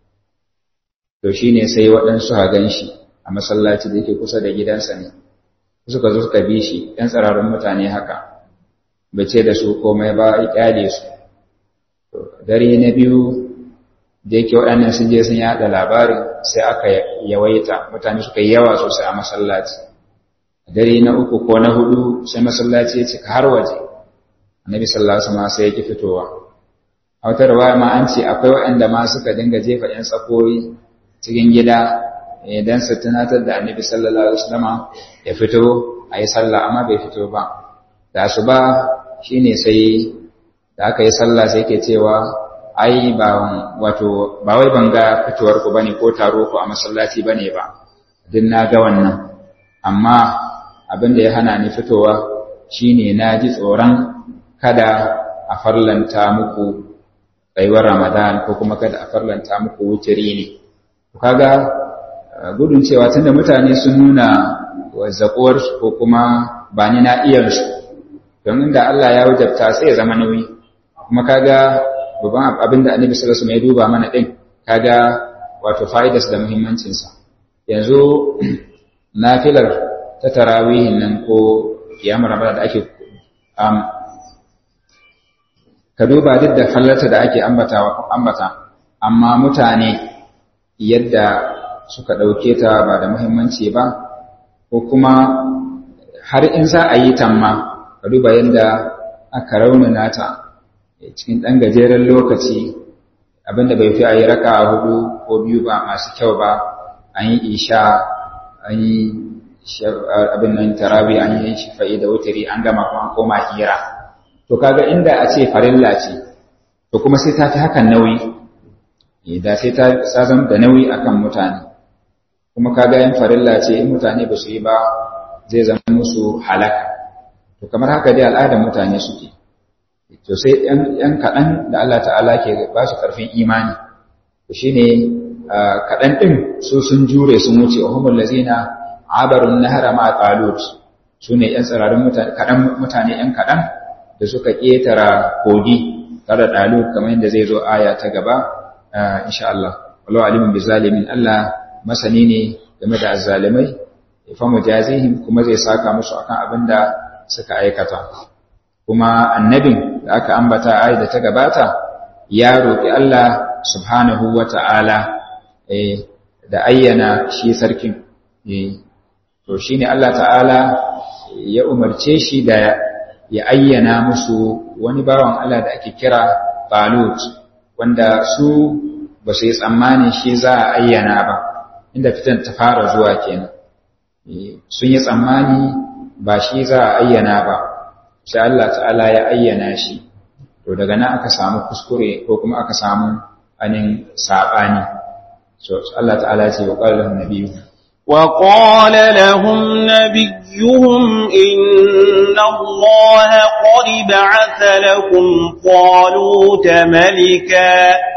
to shine sai waɗansu ha ganshi a masallaci da yake kusa da gidansa ne suka zo suka bi shi ɗan tsararrun mutane haka bai ce da su komai ba ya kyale su dare na biyu da yake waɗannan sun je sun yaɗa labarin sai aka yawaita mutane suka yi yawa sosai a masallaci dare na uku ko na hudu sai masallaci ya cika har waje annabi sallallahu alaihi wasallam sai ya ki fitowa a wata riwaya ma an ce akwai waɗanda ma suka dinga jefa ƴan tsakoyi cikin gida idan su tunatar da annabi sallallahu alaihi wasallam ya fito a yi sallah amma bai fito ba da asuba shine sai da aka yi sallah sai ke cewa ai ba wato ba wai ban ga fitowar ku bane ko taro ku a masallaci bane ba din na ga wannan amma abin da ya hana ni fitowa shine na ji tsoron kada a farlanta muku tsayuwar Ramadan ko kuma kada a farlanta muku wutiri ne kaga gudun cewa tunda mutane sun nuna wazzakuwar su ko kuma ba ni na iyar su don inda Allah ya wajabta sai ya zama nauyi kuma kaga babban abin da annabi sallallahu alaihi wasallam ya duba mana din kaga wato fa'idarsa da muhimmancin sa yanzu nafilar ta tarawihin nan ko kiyamar ramadan da ake um, ka duba duk da fallarta da ake ambata ambata amma mutane yadda suka dauke ta ba da muhimmanci ba ko kuma har in za a yi tamma ka duba yadda aka raunana ta cikin ɗan gajeren lokaci abinda bai fi a yi raka hudu ko biyu ba masu kyau ba an yi isha an yi abin nan tarabi an yi shifa'i da wutari an gama kuma koma hira to kaga inda a ce farilla ce to kuma sai ta fi hakan nauyi da sai ta sazan da nauyi akan mutane kuma kaga yin farilla ce in mutane ba su yi ba zai zama musu halaka to kamar haka dai al'adar mutane suke to sai ‘yan kaɗan da Allah ta'ala ke ba su ƙarfin imani to shi ne kaɗan ɗin su sun jure sun wuce wa humul lazina abarun nahara ma talut su ne ‘yan tsirarin mutane ‘yan kaɗan da suka ƙetara kogi tare da ɗalut kamar yadda zai zo aya ta gaba insha Allah wallahu alimin bi zalimin Allah masani ne game da azzalimai fa mujazihim kuma zai saka musu akan abin da suka aikata kuma annabin da aka ambata ayi da ta gabata ya roƙi Allah subhanahu wata'ala eh da ayyana shi sarkin eh to shine Allah ta'ala ya umarce shi da ya ayyana musu wani bawan Allah da ake kira Talut wanda su ba su yi tsammanin shi za a ayyana ba inda fitan ta fara zuwa kenan sun yi tsammani ba shi za a ayyana ba sai Allah ta'ala ya ayyana shi to daga nan aka samu kuskure ko kuma aka samu anin sabani so Allah ta'ala ya ce wa qala lahum nabiyyu wa qala lahum nabiyyuhum inna allaha qad ba'atha lakum taluta malika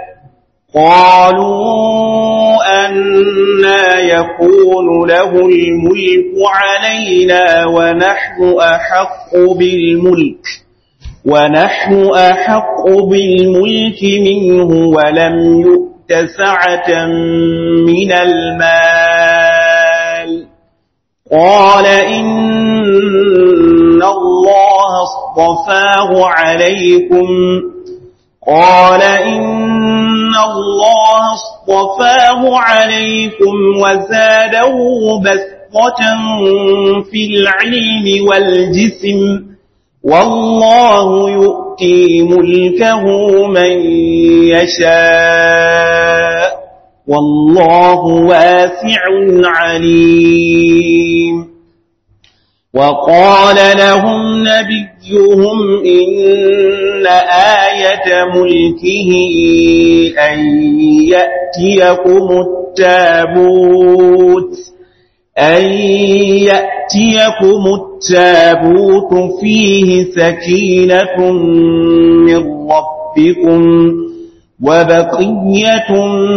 قالوا أنا يكون له الملك علينا ونحن أحق بالملك ونحن أحق بالملك منه ولم يؤت سعة من المال قال إن الله اصطفاه عليكم قال إن الله اصطفاه عليكم وزاده بسطة في العلم والجسم والله يؤتي ملكه من يشاء والله واسع عليم وقال لهم نبيهم إن آية ملكه أن يأتيكم التابوت أن يأتيكم التابوت فيه سكينة من ربكم وبقية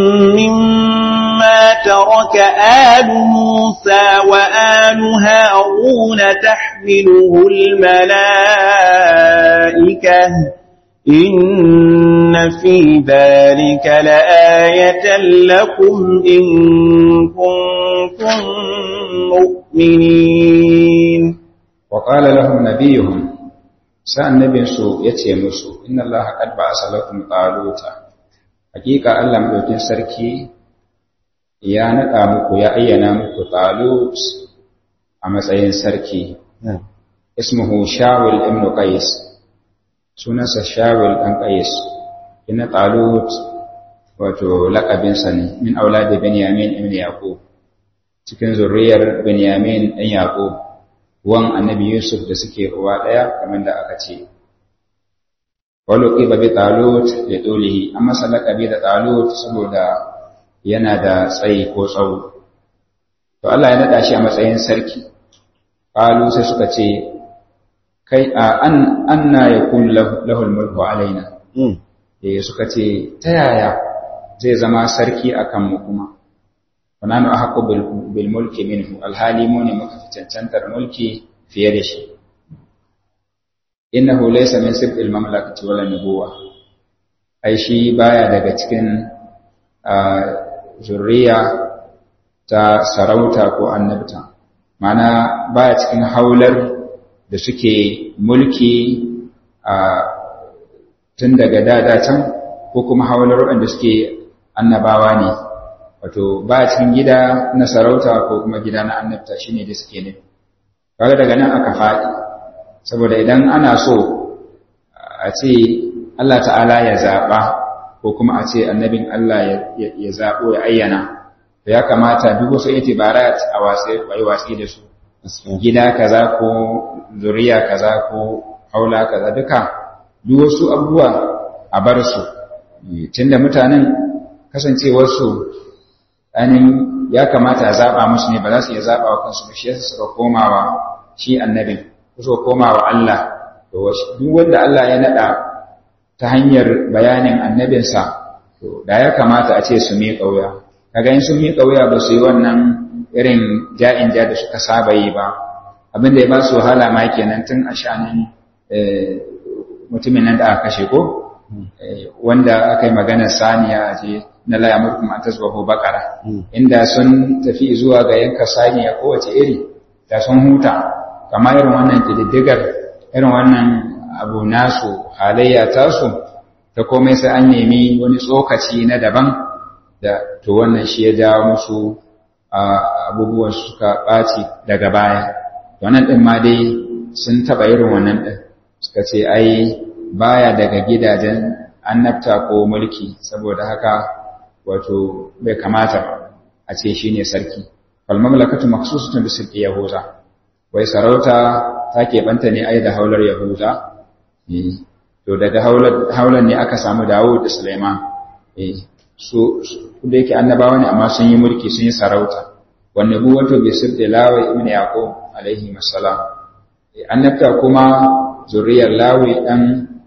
مما ترك آل موسى وآل هارون تحمله الملائكة إن في ذلك لآية لكم إن كنتم مؤمنين وقال لهم نبيهم sa'an nabinsu ya ce musu, Inna Allah haƙad ba a salakun ƙaluta, hakika Allah maɗaukin sarki ya naɗa muku ya ayyana muku ƙalut a matsayin sarki. Ismuhu Shawil ibn Qais, sunansa Shawil ɗan Qais, ina ƙalut wato laƙabinsa ne, min aula da Benyamin ibn Yaƙub, cikin zurriyar Benyamin ɗan Yaƙub. wan annabi Yusuf da suke uwa ɗaya kamar da aka ce. Walo ƙiba bi talut da ɗolihi, an masa laƙabi da talut saboda yana da tsayi ko tsawo. To Allah ya naɗa shi a matsayin sarki. Ƙalu sai suka ce, Kai a an na ya kun lahul mulku alaina. Eh suka ce, Ta yaya zai zama sarki a kanmu kuma? ونحن أحق بالملك منه الحالي موني مكفتنتر ملكي في يدشي إنه ليس من سبق المملكة ولا النبوة أي شيء بايا daga cikin zurriya ta sarauta ko annabta mana baya cikin haular da suke mulki a tun daga dada can ko kuma haular waɗanda suke annabawa ne wato ba cikin gida na sarauta ko kuma gida na annabta shine da suke ne kaga daga nan aka faɗi saboda idan ana so a ce Allah ta'ala ya zaɓa ko kuma a ce annabin Allah ya zaɓo ya ayyana to ya kamata duk wasu itibarat a wasai wai wasi da su gida kaza ko zuriya kaza ko haula kaza duka duk wasu abubuwa a bar su tunda mutanen kasancewarsu ainihin ya kamata a zaɓa musu ne ba za su iya zaɓa wa kansu ba shi yasa suka komawa shi annabin suka komawa Allah duk wanda Allah ya naɗa ta hanyar bayanin annabinsa to da ya kamata a ce su miƙa wuya kaga in sun miƙa wuya ba su yi wannan irin ja'in ja da suka saba yi ba abin da ya ba su wahala ma kenan tun a shanin mutumin nan da aka kashe ko wanda aka yi maganar saniya a ce na la yamurkum an tasbahu baqara inda sun tafi zuwa ga yanka saniya kowace iri da sun huta kamar irin wannan kididdigar irin wannan abu nasu halayya tasu ta komai sai an nemi wani tsokaci na daban da to wannan shi ya jawo musu abubuwan suka ɓaci daga baya wannan ɗin ma dai sun taɓa irin wannan ɗin suka ce ai baya daga gidajen annabta ko mulki saboda haka wato bai kamata a ce shi ne sarki falmamlakatu maksusutun da sulki yahuza wai sarauta ta keɓanta ne ai da haular yahuza to daga haular ne aka samu dawo da suleiman su da yake annabawa ne amma sun yi mulki sun yi sarauta wanne bu wato bai sirde lawai ibn yaqub alaihi masalam annabta kuma zuriyar lawi dan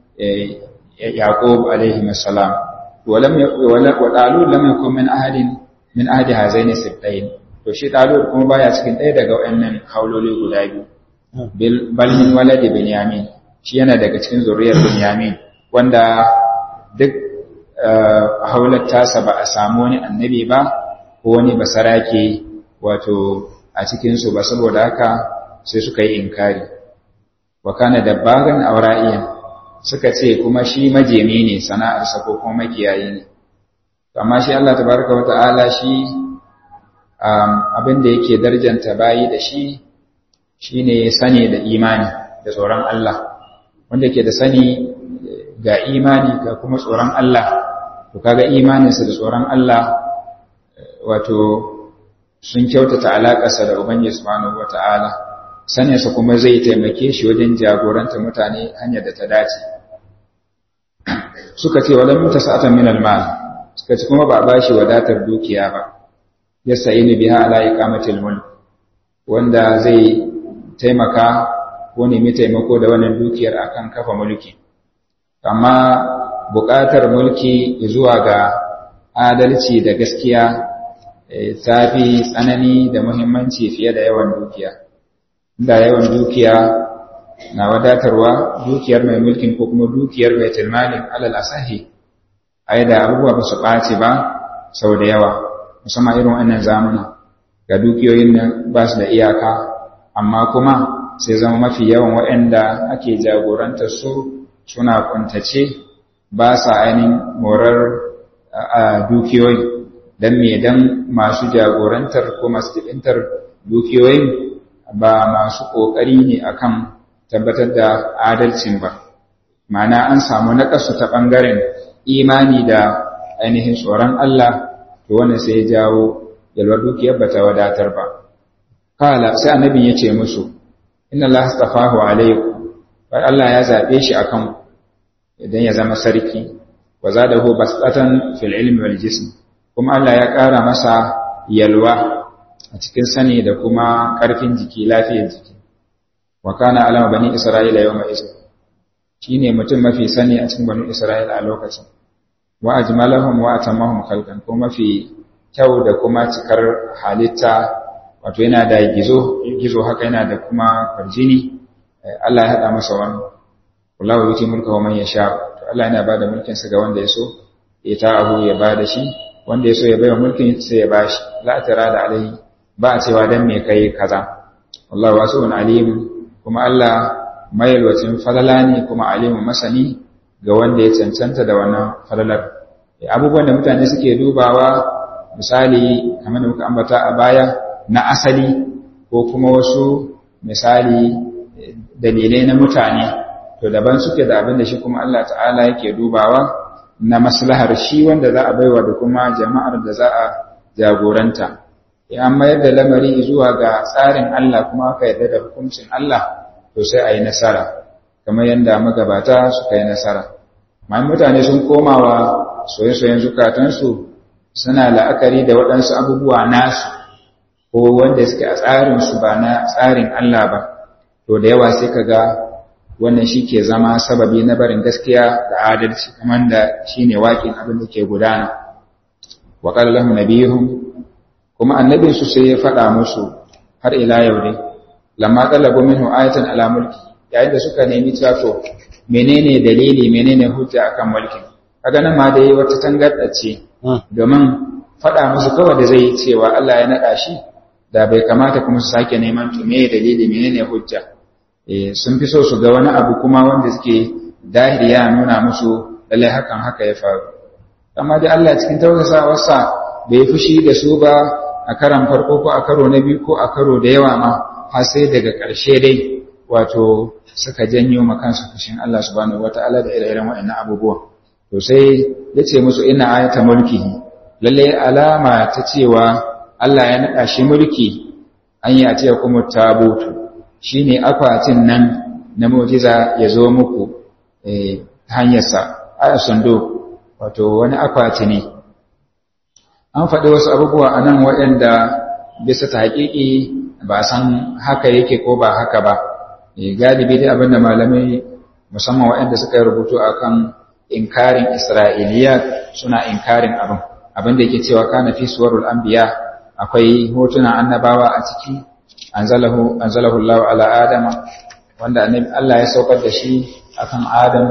yaqub alaihi masalam ولم وطالوت لم يكن من أحد من أحد هذين السبتين to shi Talut kuma baya cikin ɗaya daga wayannan hauloli guda biyu bal min waladi Binyamin shi yana daga cikin zuriyar Binyamin wanda duk haular tasa ba a samu wani annabi ba ko wani basarake wato a cikin su ba saboda haka sai suka yi inkari wa kana dabbagan aura'iyan suka ce kuma shi majemi ne sana'arsa ko kuma makiyayi ne amma shi Allah tabaraka wa ta'ala shi abin da yake darjanta bayi da shi shine sani da imani da tsoron Allah wanda yake da sani ga imani ga kuma tsoron Allah to kaga imaninsa da tsoron Allah wato sun kyautata alaƙarsa da Ubangiji subhanahu wata'ala saninsa kuma zai taimake shi wajen jagoranta mutane hanyar da ta dace suka ce walam mutasa'atan min al-mal suka ce kuma ba ba shi wadatar dukiya ba yasta'inu biha ala iqamatil mulk wanda zai taimaka ko nemi taimako da wannan dukiyar akan kafa mulki amma buƙatar mulki zuwa ga adalci da gaskiya ta fi tsanani da muhimmanci fiye da yawan dukiya da yawan dukiya na wadatarwa dukiyar mai mulkin ko kuma dukiyar mai tilmalin alal asahi ai da abubuwa ba su ɓaci ba sau da yawa musamman irin wannan zamana ga dukiyoyin nan ba su da iyaka amma kuma sai zama mafi yawan waɗanda ake jagorantar su suna kuntace ba sa ainihin morar a dukiyoyi don me don masu jagorantar ko masu jibintar dukiyoyin ba masu ƙoƙari ne akan tabbatar da adalcin ba ma'ana an samu naƙasu ta ɓangaren imani da ainihin tsoron Allah to wannan sai ya jawo yalwar dukiyar ba ta wadatar ba kala sai annabin ya ce musu inna Allah astafahu alaikum bai Allah ya zaɓe shi akan idan ya zama sarki wa zadahu basatan fil ilmi wal jism kuma Allah ya ƙara masa yalwa a cikin sani da kuma ƙarfin jiki lafiyar jiki wa kana alama bani isra'ila yawma izin shine mutum mafi sani a cikin bani isra'ila a lokacin wa ajmalahum wa atammahum khalqan ko mafi kyau da kuma cikar halitta wato yana da gizo gizo haka yana da kuma farjini Allah ya hada masa wani wallahu yuti mulka wa man yasha to Allah yana bada mulkin sa ga wanda ya so ya ta'ahu ya bada shi wanda ya so ya baiwa mulkin sai ya bashi la da alai ba a cewa dan me kai kaza wallahu wasi'un alim kuma Allah mayalwacin falala ne kuma alimun masani ga wanda ya cancanta da wannan falalar abubuwan da mutane suke dubawa misali kamar da muka ambata a baya na asali ko kuma wasu misali dalilai na mutane to daban suke da abin da shi kuma Allah ta'ala yake dubawa na maslahar shi wanda za a baiwa da kuma jama'ar da za a jagoranta ya mayar da lamari zuwa ga tsarin Allah kuma aka yarda da hukuncin Allah to sai a yi nasara kamar yadda magabata suka yi nasara mai mutane sun komawa soye-soyen zukatansu suna la'akari da waɗansu abubuwa nasu ko wanda suke a tsarinsu ba na tsarin Allah ba to da yawa sai ka ga wannan shi ke zama sababi na barin gaskiya da adalci kamar da shi ne waƙin abin da ke gudana wa ƙallahu nabihun kuma annabinsu sai ya faɗa musu har ila yau dai lamma talabu minhu ayatan ala mulki yayin da suka nemi cewa menene dalili menene hujja akan mulkin kaga nan ma dai wata tangarda ce domin faɗa musu kawai da zai cewa Allah ya naɗa shi da bai kamata kuma su sake neman to me dalili menene hujja eh sun fi so su ga wani abu kuma wanda suke dahiri ya nuna musu lalle hakan haka ya faru amma dai Allah cikin tausasawarsa bai fushi da su ba a karan farko ko a karo na biyu ko a karo da yawa ma har sai daga ƙarshe dai wato suka janyo makansu fushin Allah subhanahu wataala da ire-iren waɗannan abubuwan to sai ya ce musu ina ayata mulkihi lalle alama ta cewa Allah ya naɗa shi mulki an yi a ce kuma tabutu shine akwatin nan na mu'jiza ya zo muku ta hanyarsa aya sando wato wani akwati ne an faɗi wasu abubuwa a nan waɗanda bisa ta haƙiƙi ba san haka yake ko ba haka ba galibi dai abinda malamai musamman waɗanda suka yi rubutu akan inkarin isra'iliya suna inkarin abin abin da yake cewa kana fi suwarul anbiya akwai hotunan annabawa a ciki anzalahu anzalahu Allah ala adama wanda annabi Allah ya saukar da shi akan adam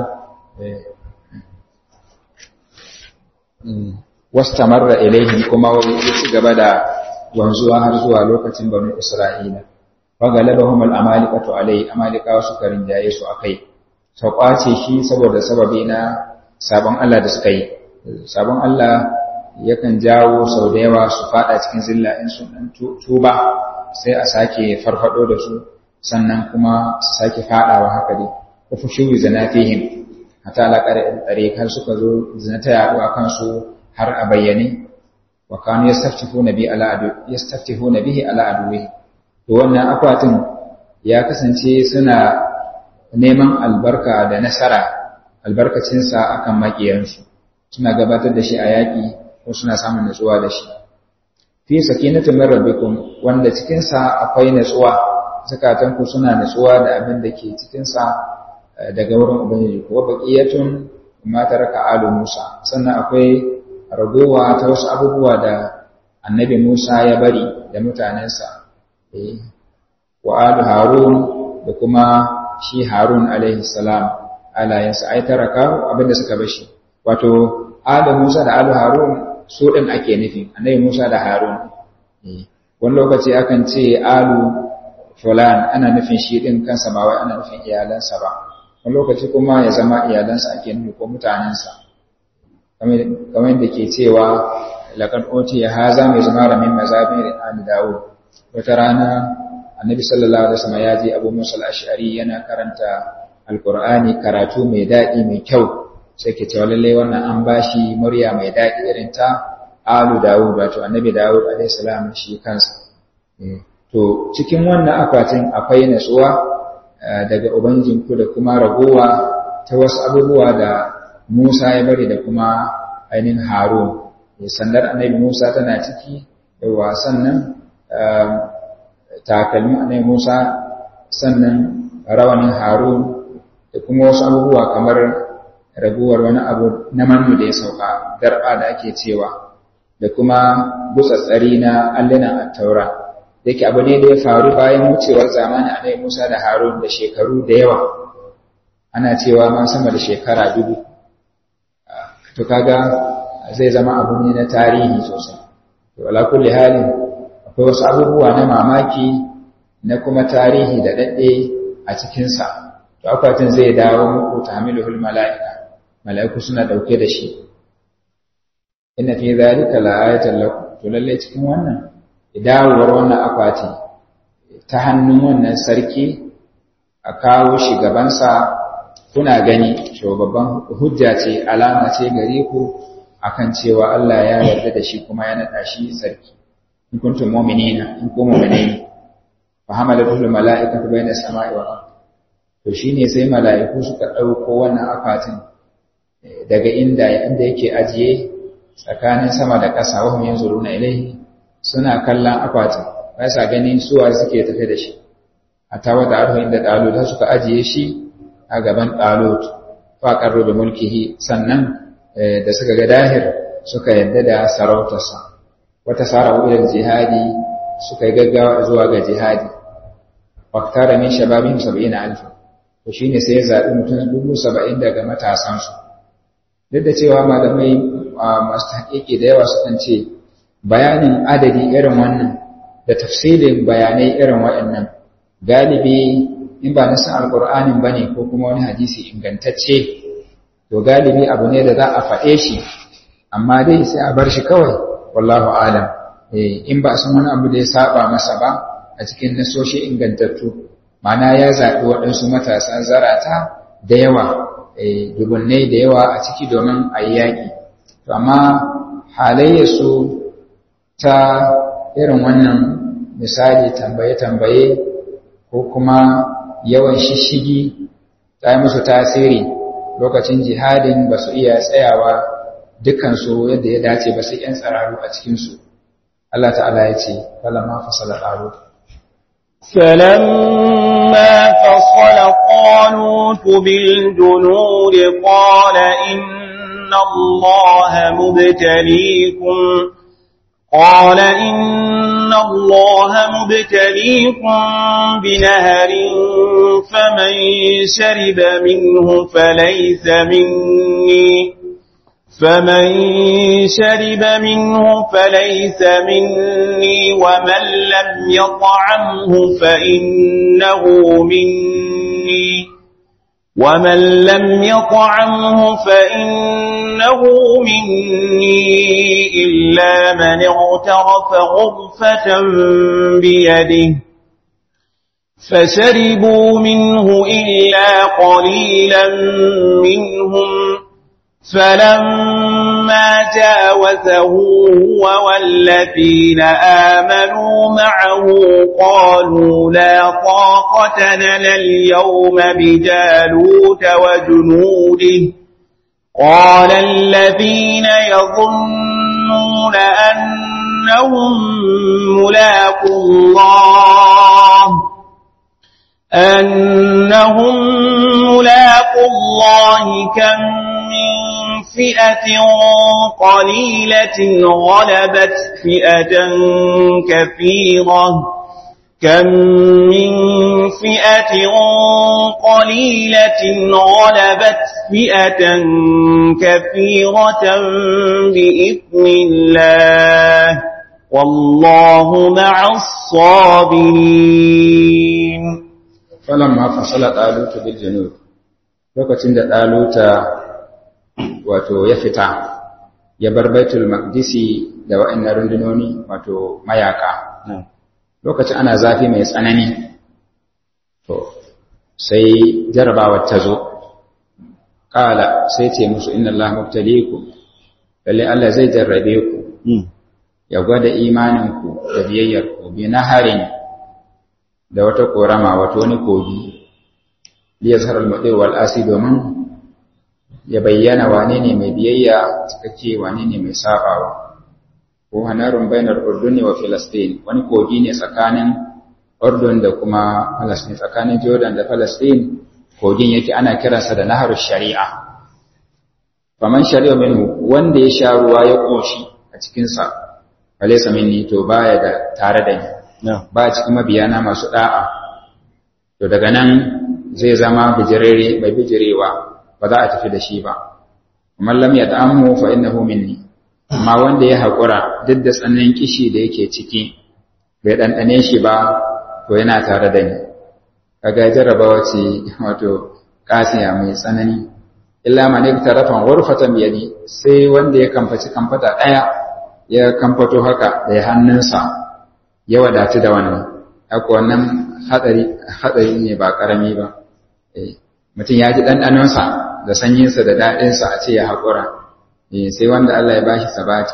wastamarra ilaihim kuma ya ci gaba da wanzuwa har zuwa lokacin banu isra'ila wa galabahum al-amalikatu alai amalikawa suka rinjaye su akai sau kwace shi saboda sababi na sabon Allah da suka yi sabon Allah yakan jawo sau da yawa su fada cikin zilla in sun dan tuba sai a sake farfado da su sannan kuma su sake fadawa haka dai ko fushu zanatihim hatta ala qari har suka zo zinata yaɗu a kansu har a bayyane wa kanu yastaftihuna bi ala adu yastaftihuna bihi ala aduwi to wannan akwatin ya kasance suna neman albarka da nasara albarkacinsa akan makiyansu suna gabatar da shi a yaƙi ko suna samun natsuwa da shi fi sakinatu min rabbikum wanda cikin sa akwai natsuwa zakatanku suna natsuwa da abin da ke cikin sa daga wurin ubangiji ko baqiyatun ma taraka alu Musa sannan akwai ragowa ta wasu abubuwa da annabi Musa ya bari da mutanensa wa alu Harun da kuma shi Harun alaihi salam alayansa ai taraka abinda suka bashi wato alu Musa da alu Harun su din ake nufi annabi Musa da Harun wani lokaci akan ce alu fulan ana nufin shi din kansa ba wai ana nufin iyalansa ba wani lokaci kuma ya zama iyalansa ake nufi ko mutanensa kamar da ke cewa laƙar oti ya haza mai zama da min mazabirin ali dawo wata rana annabi sallallahu alaihi wasallam ya je abu musa al-ash'ari yana karanta alqur'ani karatu mai daɗi mai kyau sai ke cewa lallai wannan an bashi murya mai daɗi irin ta alu dawud wato annabi dawud alaihi salam shi kansa to cikin wannan akwatin akwai natsuwa daga Ubangijinku da kuma ragowa ta wasu abubuwa da Musa ya bari da kuma ainihin Harun. Sandar annabi Musa tana ciki, yawa sannan takalmin annabi Musa sannan rawanin Harun da kuma wasu abubuwa kamar raguwar wani abu na manu da ya sauka, darba da ake cewa, da kuma gutsatsari na allunan attaura. yake abu ne da ya faru bayan wucewar zamanin annabi Musa da Harun da shekaru da yawa ana cewa ma sama da shekara dubu to kaga zai zama abu ne na tarihi sosai to ala kulli halin akwai wasu abubuwa na mamaki na kuma tarihi da dadde a cikin sa to akwatin zai dawo muku tahmiluhul malaika malaiku suna dauke da shi inna fi dhalika la'ayatan lakum to lalle cikin wannan dawowar wannan akwati ta hannun wannan sarki a kawo shi gabansa kuna gani cewa babban hujja ce alama ce gare ku akan cewa Allah ya yarda da shi kuma ya nada shi sarki in kuntum mu'minina in kuntum mu'minina fa hamalatul mala'ikatu bayna sama'i wal ard to shine sai mala'iku suka dauko wannan akwatin daga inda inda yake ajiye tsakanin sama da ƙasa wa hum yanzuruna ilayhi suna kallon akwatin ba sa ganin suwa suke tafe da shi a tawa da arhu inda ɗalut suka ajiye shi a gaban ɗalut faƙar da mulkihi sannan da suka ga dahir suka yadda da sarautarsa wata sara wurin jihadi suka yi gaggawa zuwa ga jihadi waktara min shababin saba'in alfa to shine sai ya zaɓi mutum dubu saba'in daga matasansu duk da cewa malamai masu haƙiƙi da yawa sukan ce bayanin adadi irin wannan da tafsilin bayanai irin waɗannan galibi in ba nasan alƙur'anin ba ne ko kuma wani hadisi ingantacce to galibi abu ne da za a faɗe shi amma dai sai a bar shi kawai wallahu alam in ba a san wani abu da ya saba masa ba a cikin nasoshi ingantattu mana ya zaɓi waɗansu matasa zarata da yawa dubunnai da yawa a ciki domin a yi yaƙi to amma halayyarsu ta irin wannan misali tambaye-tambaye ko kuma yawan shishigi ta yi musu tasiri lokacin jihadin ba su iya tsayawa dukansu yadda ya dace ba sai ‘yan tsararu a cikinsu. Allah ta'ala ya ce, "Falama fasala ƙaro." فلما فصل طالوت بالجنود قال إن الله مبتليكم قال إن الله مبتليكم بنهر فمن شرب منه فليس مني فمن شرب منه فليس مني ومن لم يطعمه فإنه مني ومن لم يطعمه فإنه مني إلا من اغترف غرفة بيده فشربوا منه إلا قليلا منهم فلما فلما جاوزه هو والذين آمنوا معه قالوا لا طاقة لنا اليوم بجالوت وجنوده قال الذين يظنون أنهم ملاقوا الله أنهم ملاقوا الله كم من فئة قليلة غلبت فئة كثيرة كم من فئة قليلة غلبت فئة كثيرة بإذن الله والله مع الصابرين فلما فصل طالوت بالجنود lokacin da ɗaluta wato ya fita ya bar baitul maqdisi da wa'annan rundunoni wato mayaka lokacin ana zafi mai tsanani to sai jarabawar ta zo kala sai ce musu inna Allah mubtaliku lalle Allah zai jarrabe ku ya gwada imaninku da biyayyarku bi naharin da wata korama wato wani kogi liyazhar al-mudir wal asi domin ya bayyana wane ne mai biyayya cikakke wane ne mai sabawa ko hanarun bainar urdun wa filastin wani kogi ne tsakanin urdun da kuma falastin tsakanin jordan da falastin kogin yake ana kiransa da nahar shari'a faman shari'a minhu wanda ya sha ruwa ya koshi a cikinsa falaisa minni to baya da tare da ni ba cikin mabiyana masu da'a to daga nan zai zama bijirere mai bijirewa ba za a tafi da shi ba amma lam yat'amhu fa innahu minni amma wanda ya haƙura duk da tsananin kishi da yake ciki bai ɗanɗane shi ba to yana tare da ni kaga jarrabawa ce wato kasiya mai tsanani illa man iktarafan ghurfatan biyadi sai wanda ya kamfaci kamfata ɗaya ya kamfato haka da hannunsa ya wadatu da wannan haka wannan hadari hadari ne ba karami ba mutum ya ji ɗanɗanonsa da sanyinsa da daɗinsa a ce ya haƙura sai wanda Allah ya bashi sabati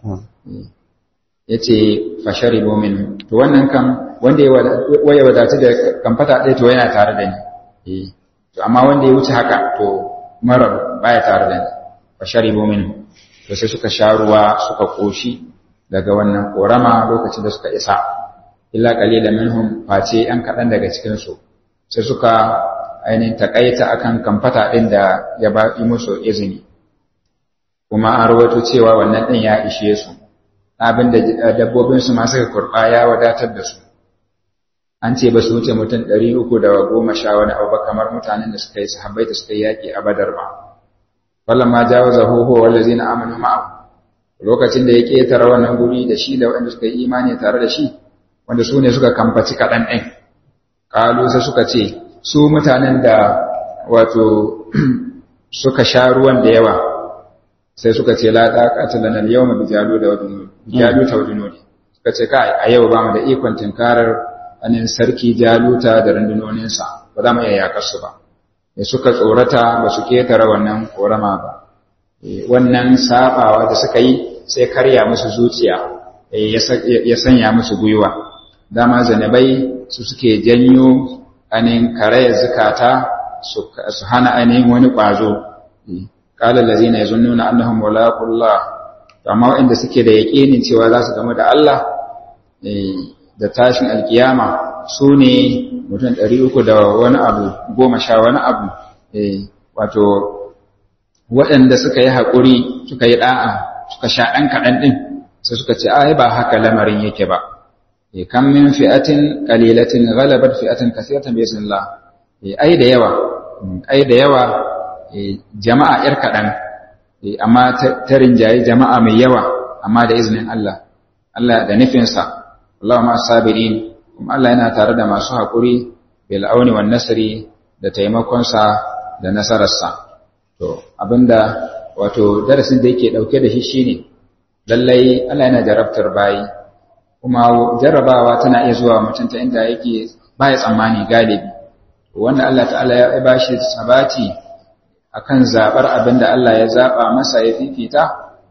ya ce fashari bomin to wannan kan wanda ya wadatu da kamfata ɗaya to yana tare da ni to amma wanda ya wuce haka to marar baya tare da ni fashari bomin to sai suka sha ruwa suka ƙoshi daga wannan ƙorama lokacin da suka isa illa qalilan minhum face yan kaɗan daga cikinsu sai suka ainihin takaita akan kamfata ɗin da ya ba musu izini kuma an rawaito cewa wannan ɗin ya ishe su abin da dabbobinsu ma suka kurɓa ya wadatar da su an ce ba su wuce mutum ɗari uku da goma sha wani abu ba kamar mutanen da suka yi sahabbai da suka yi yaƙi a badar ba wallan ma jawo zahoho wanda zai na amanu ma'ahu lokacin da ya ƙetare wannan guri da shi da waɗanda suka yi imani tare da shi wanda su ne suka kamfaci kaɗan ɗin ƙalu sai suka ce su mutanen da wato suka sha ruwan da yawa sai suka ce la taqata lana al-yawma bi jalu da wajnun jalu ta wajnun suka ce kai a yau ba mu da ikon tinkarar anin sarki jaluta da rundunonin sa ba za mu iya yakar su ba ne suka tsorata ba su ketare wannan korama ba wannan sabawa da suka yi sai karya musu zuciya ya sanya musu gwiwa dama zanabai su suke janyo anin karaya zukata su hana ainihin wani ƙwazo qala allazina yazunnuna annahum mulaqullah amma wanda suke da yaqinin cewa za su gamu da Allah da tashin alkiyama su ne mutum 300 da wani abu goma sha wani abu wato waɗanda suka yi haƙuri suka yi ɗa'a suka sha ɗan kaɗan ɗin sai suka ce ai ba haka lamarin yake ba kam min fi'atin qalilatin ghalabat fi'atan kathiratan bi iznillah ai da yawa ai da yawa jama'a ‘yar kaɗan, amma ta rinjaye jama'a mai yawa, amma da izinin Allah, Allah da nufinsa, Allah ma sabirin, kuma Allah yana tare da masu haƙuri, bil'auni wa nasiri da taimakonsa da nasararsa. To, abinda wato darasin da yake ɗauke da shi shi ne, lallai Allah yana jarabtar bayi, kuma jarrabawa tana iya zuwa mutum ta inda yake baya tsammani galibi. Wanda Allah ta'ala ya ba shi sabati akan zabar abin da Allah ya zaba masa ya fifita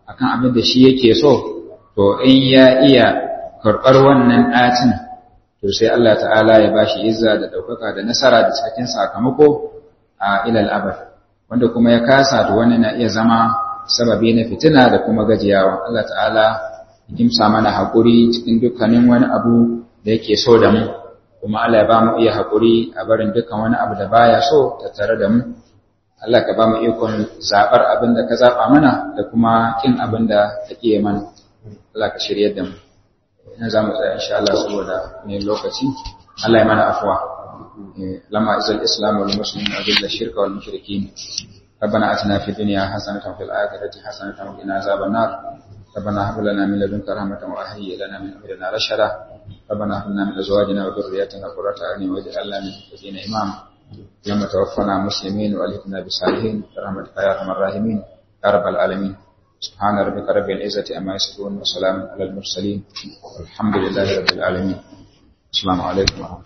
akan abin da shi yake so to in ya iya karɓar wannan ɗacin to sai Allah ta'ala ya bashi izza da ɗaukaka da nasara da cikin sakamako a ilal abad wanda kuma ya kasa to wani na iya zama sababi na fitina da kuma gajiyawa Allah ta'ala ya kimsa mana haƙuri cikin dukkanin wani abu da yake so da mu kuma Allah ya ba mu iya haƙuri a barin dukkan wani abu da baya so tattare da mu Allah ka ba mu ikon zaɓar abin da ka zaɓa mana da kuma kin abin da ka ƙiye mana Allah ka shirye da mu ina za mu tsaya insha Allah saboda ne lokaci Allah ya mana afuwa lama izal islam wal muslimin wa bil shirka wal mushrikin ربنا اتنا في الدنيا حسنه وفي الاخره حسنه وقنا عذاب النار ربنا هب لنا من لدنك رحمه وهيئ لنا من امرنا رشدا ربنا هب لنا من ازواجنا وذرياتنا قرة اعين واجعلنا من المتقين اماما يوم توفنا مسلمين والهتنا بالصالحين برحمتك يا ارحم الراحمين يا رب العالمين سبحان ربك رب العزه عما يصفون وسلام على المرسلين والحمد لله رب العالمين السلام عليكم ورحمه الله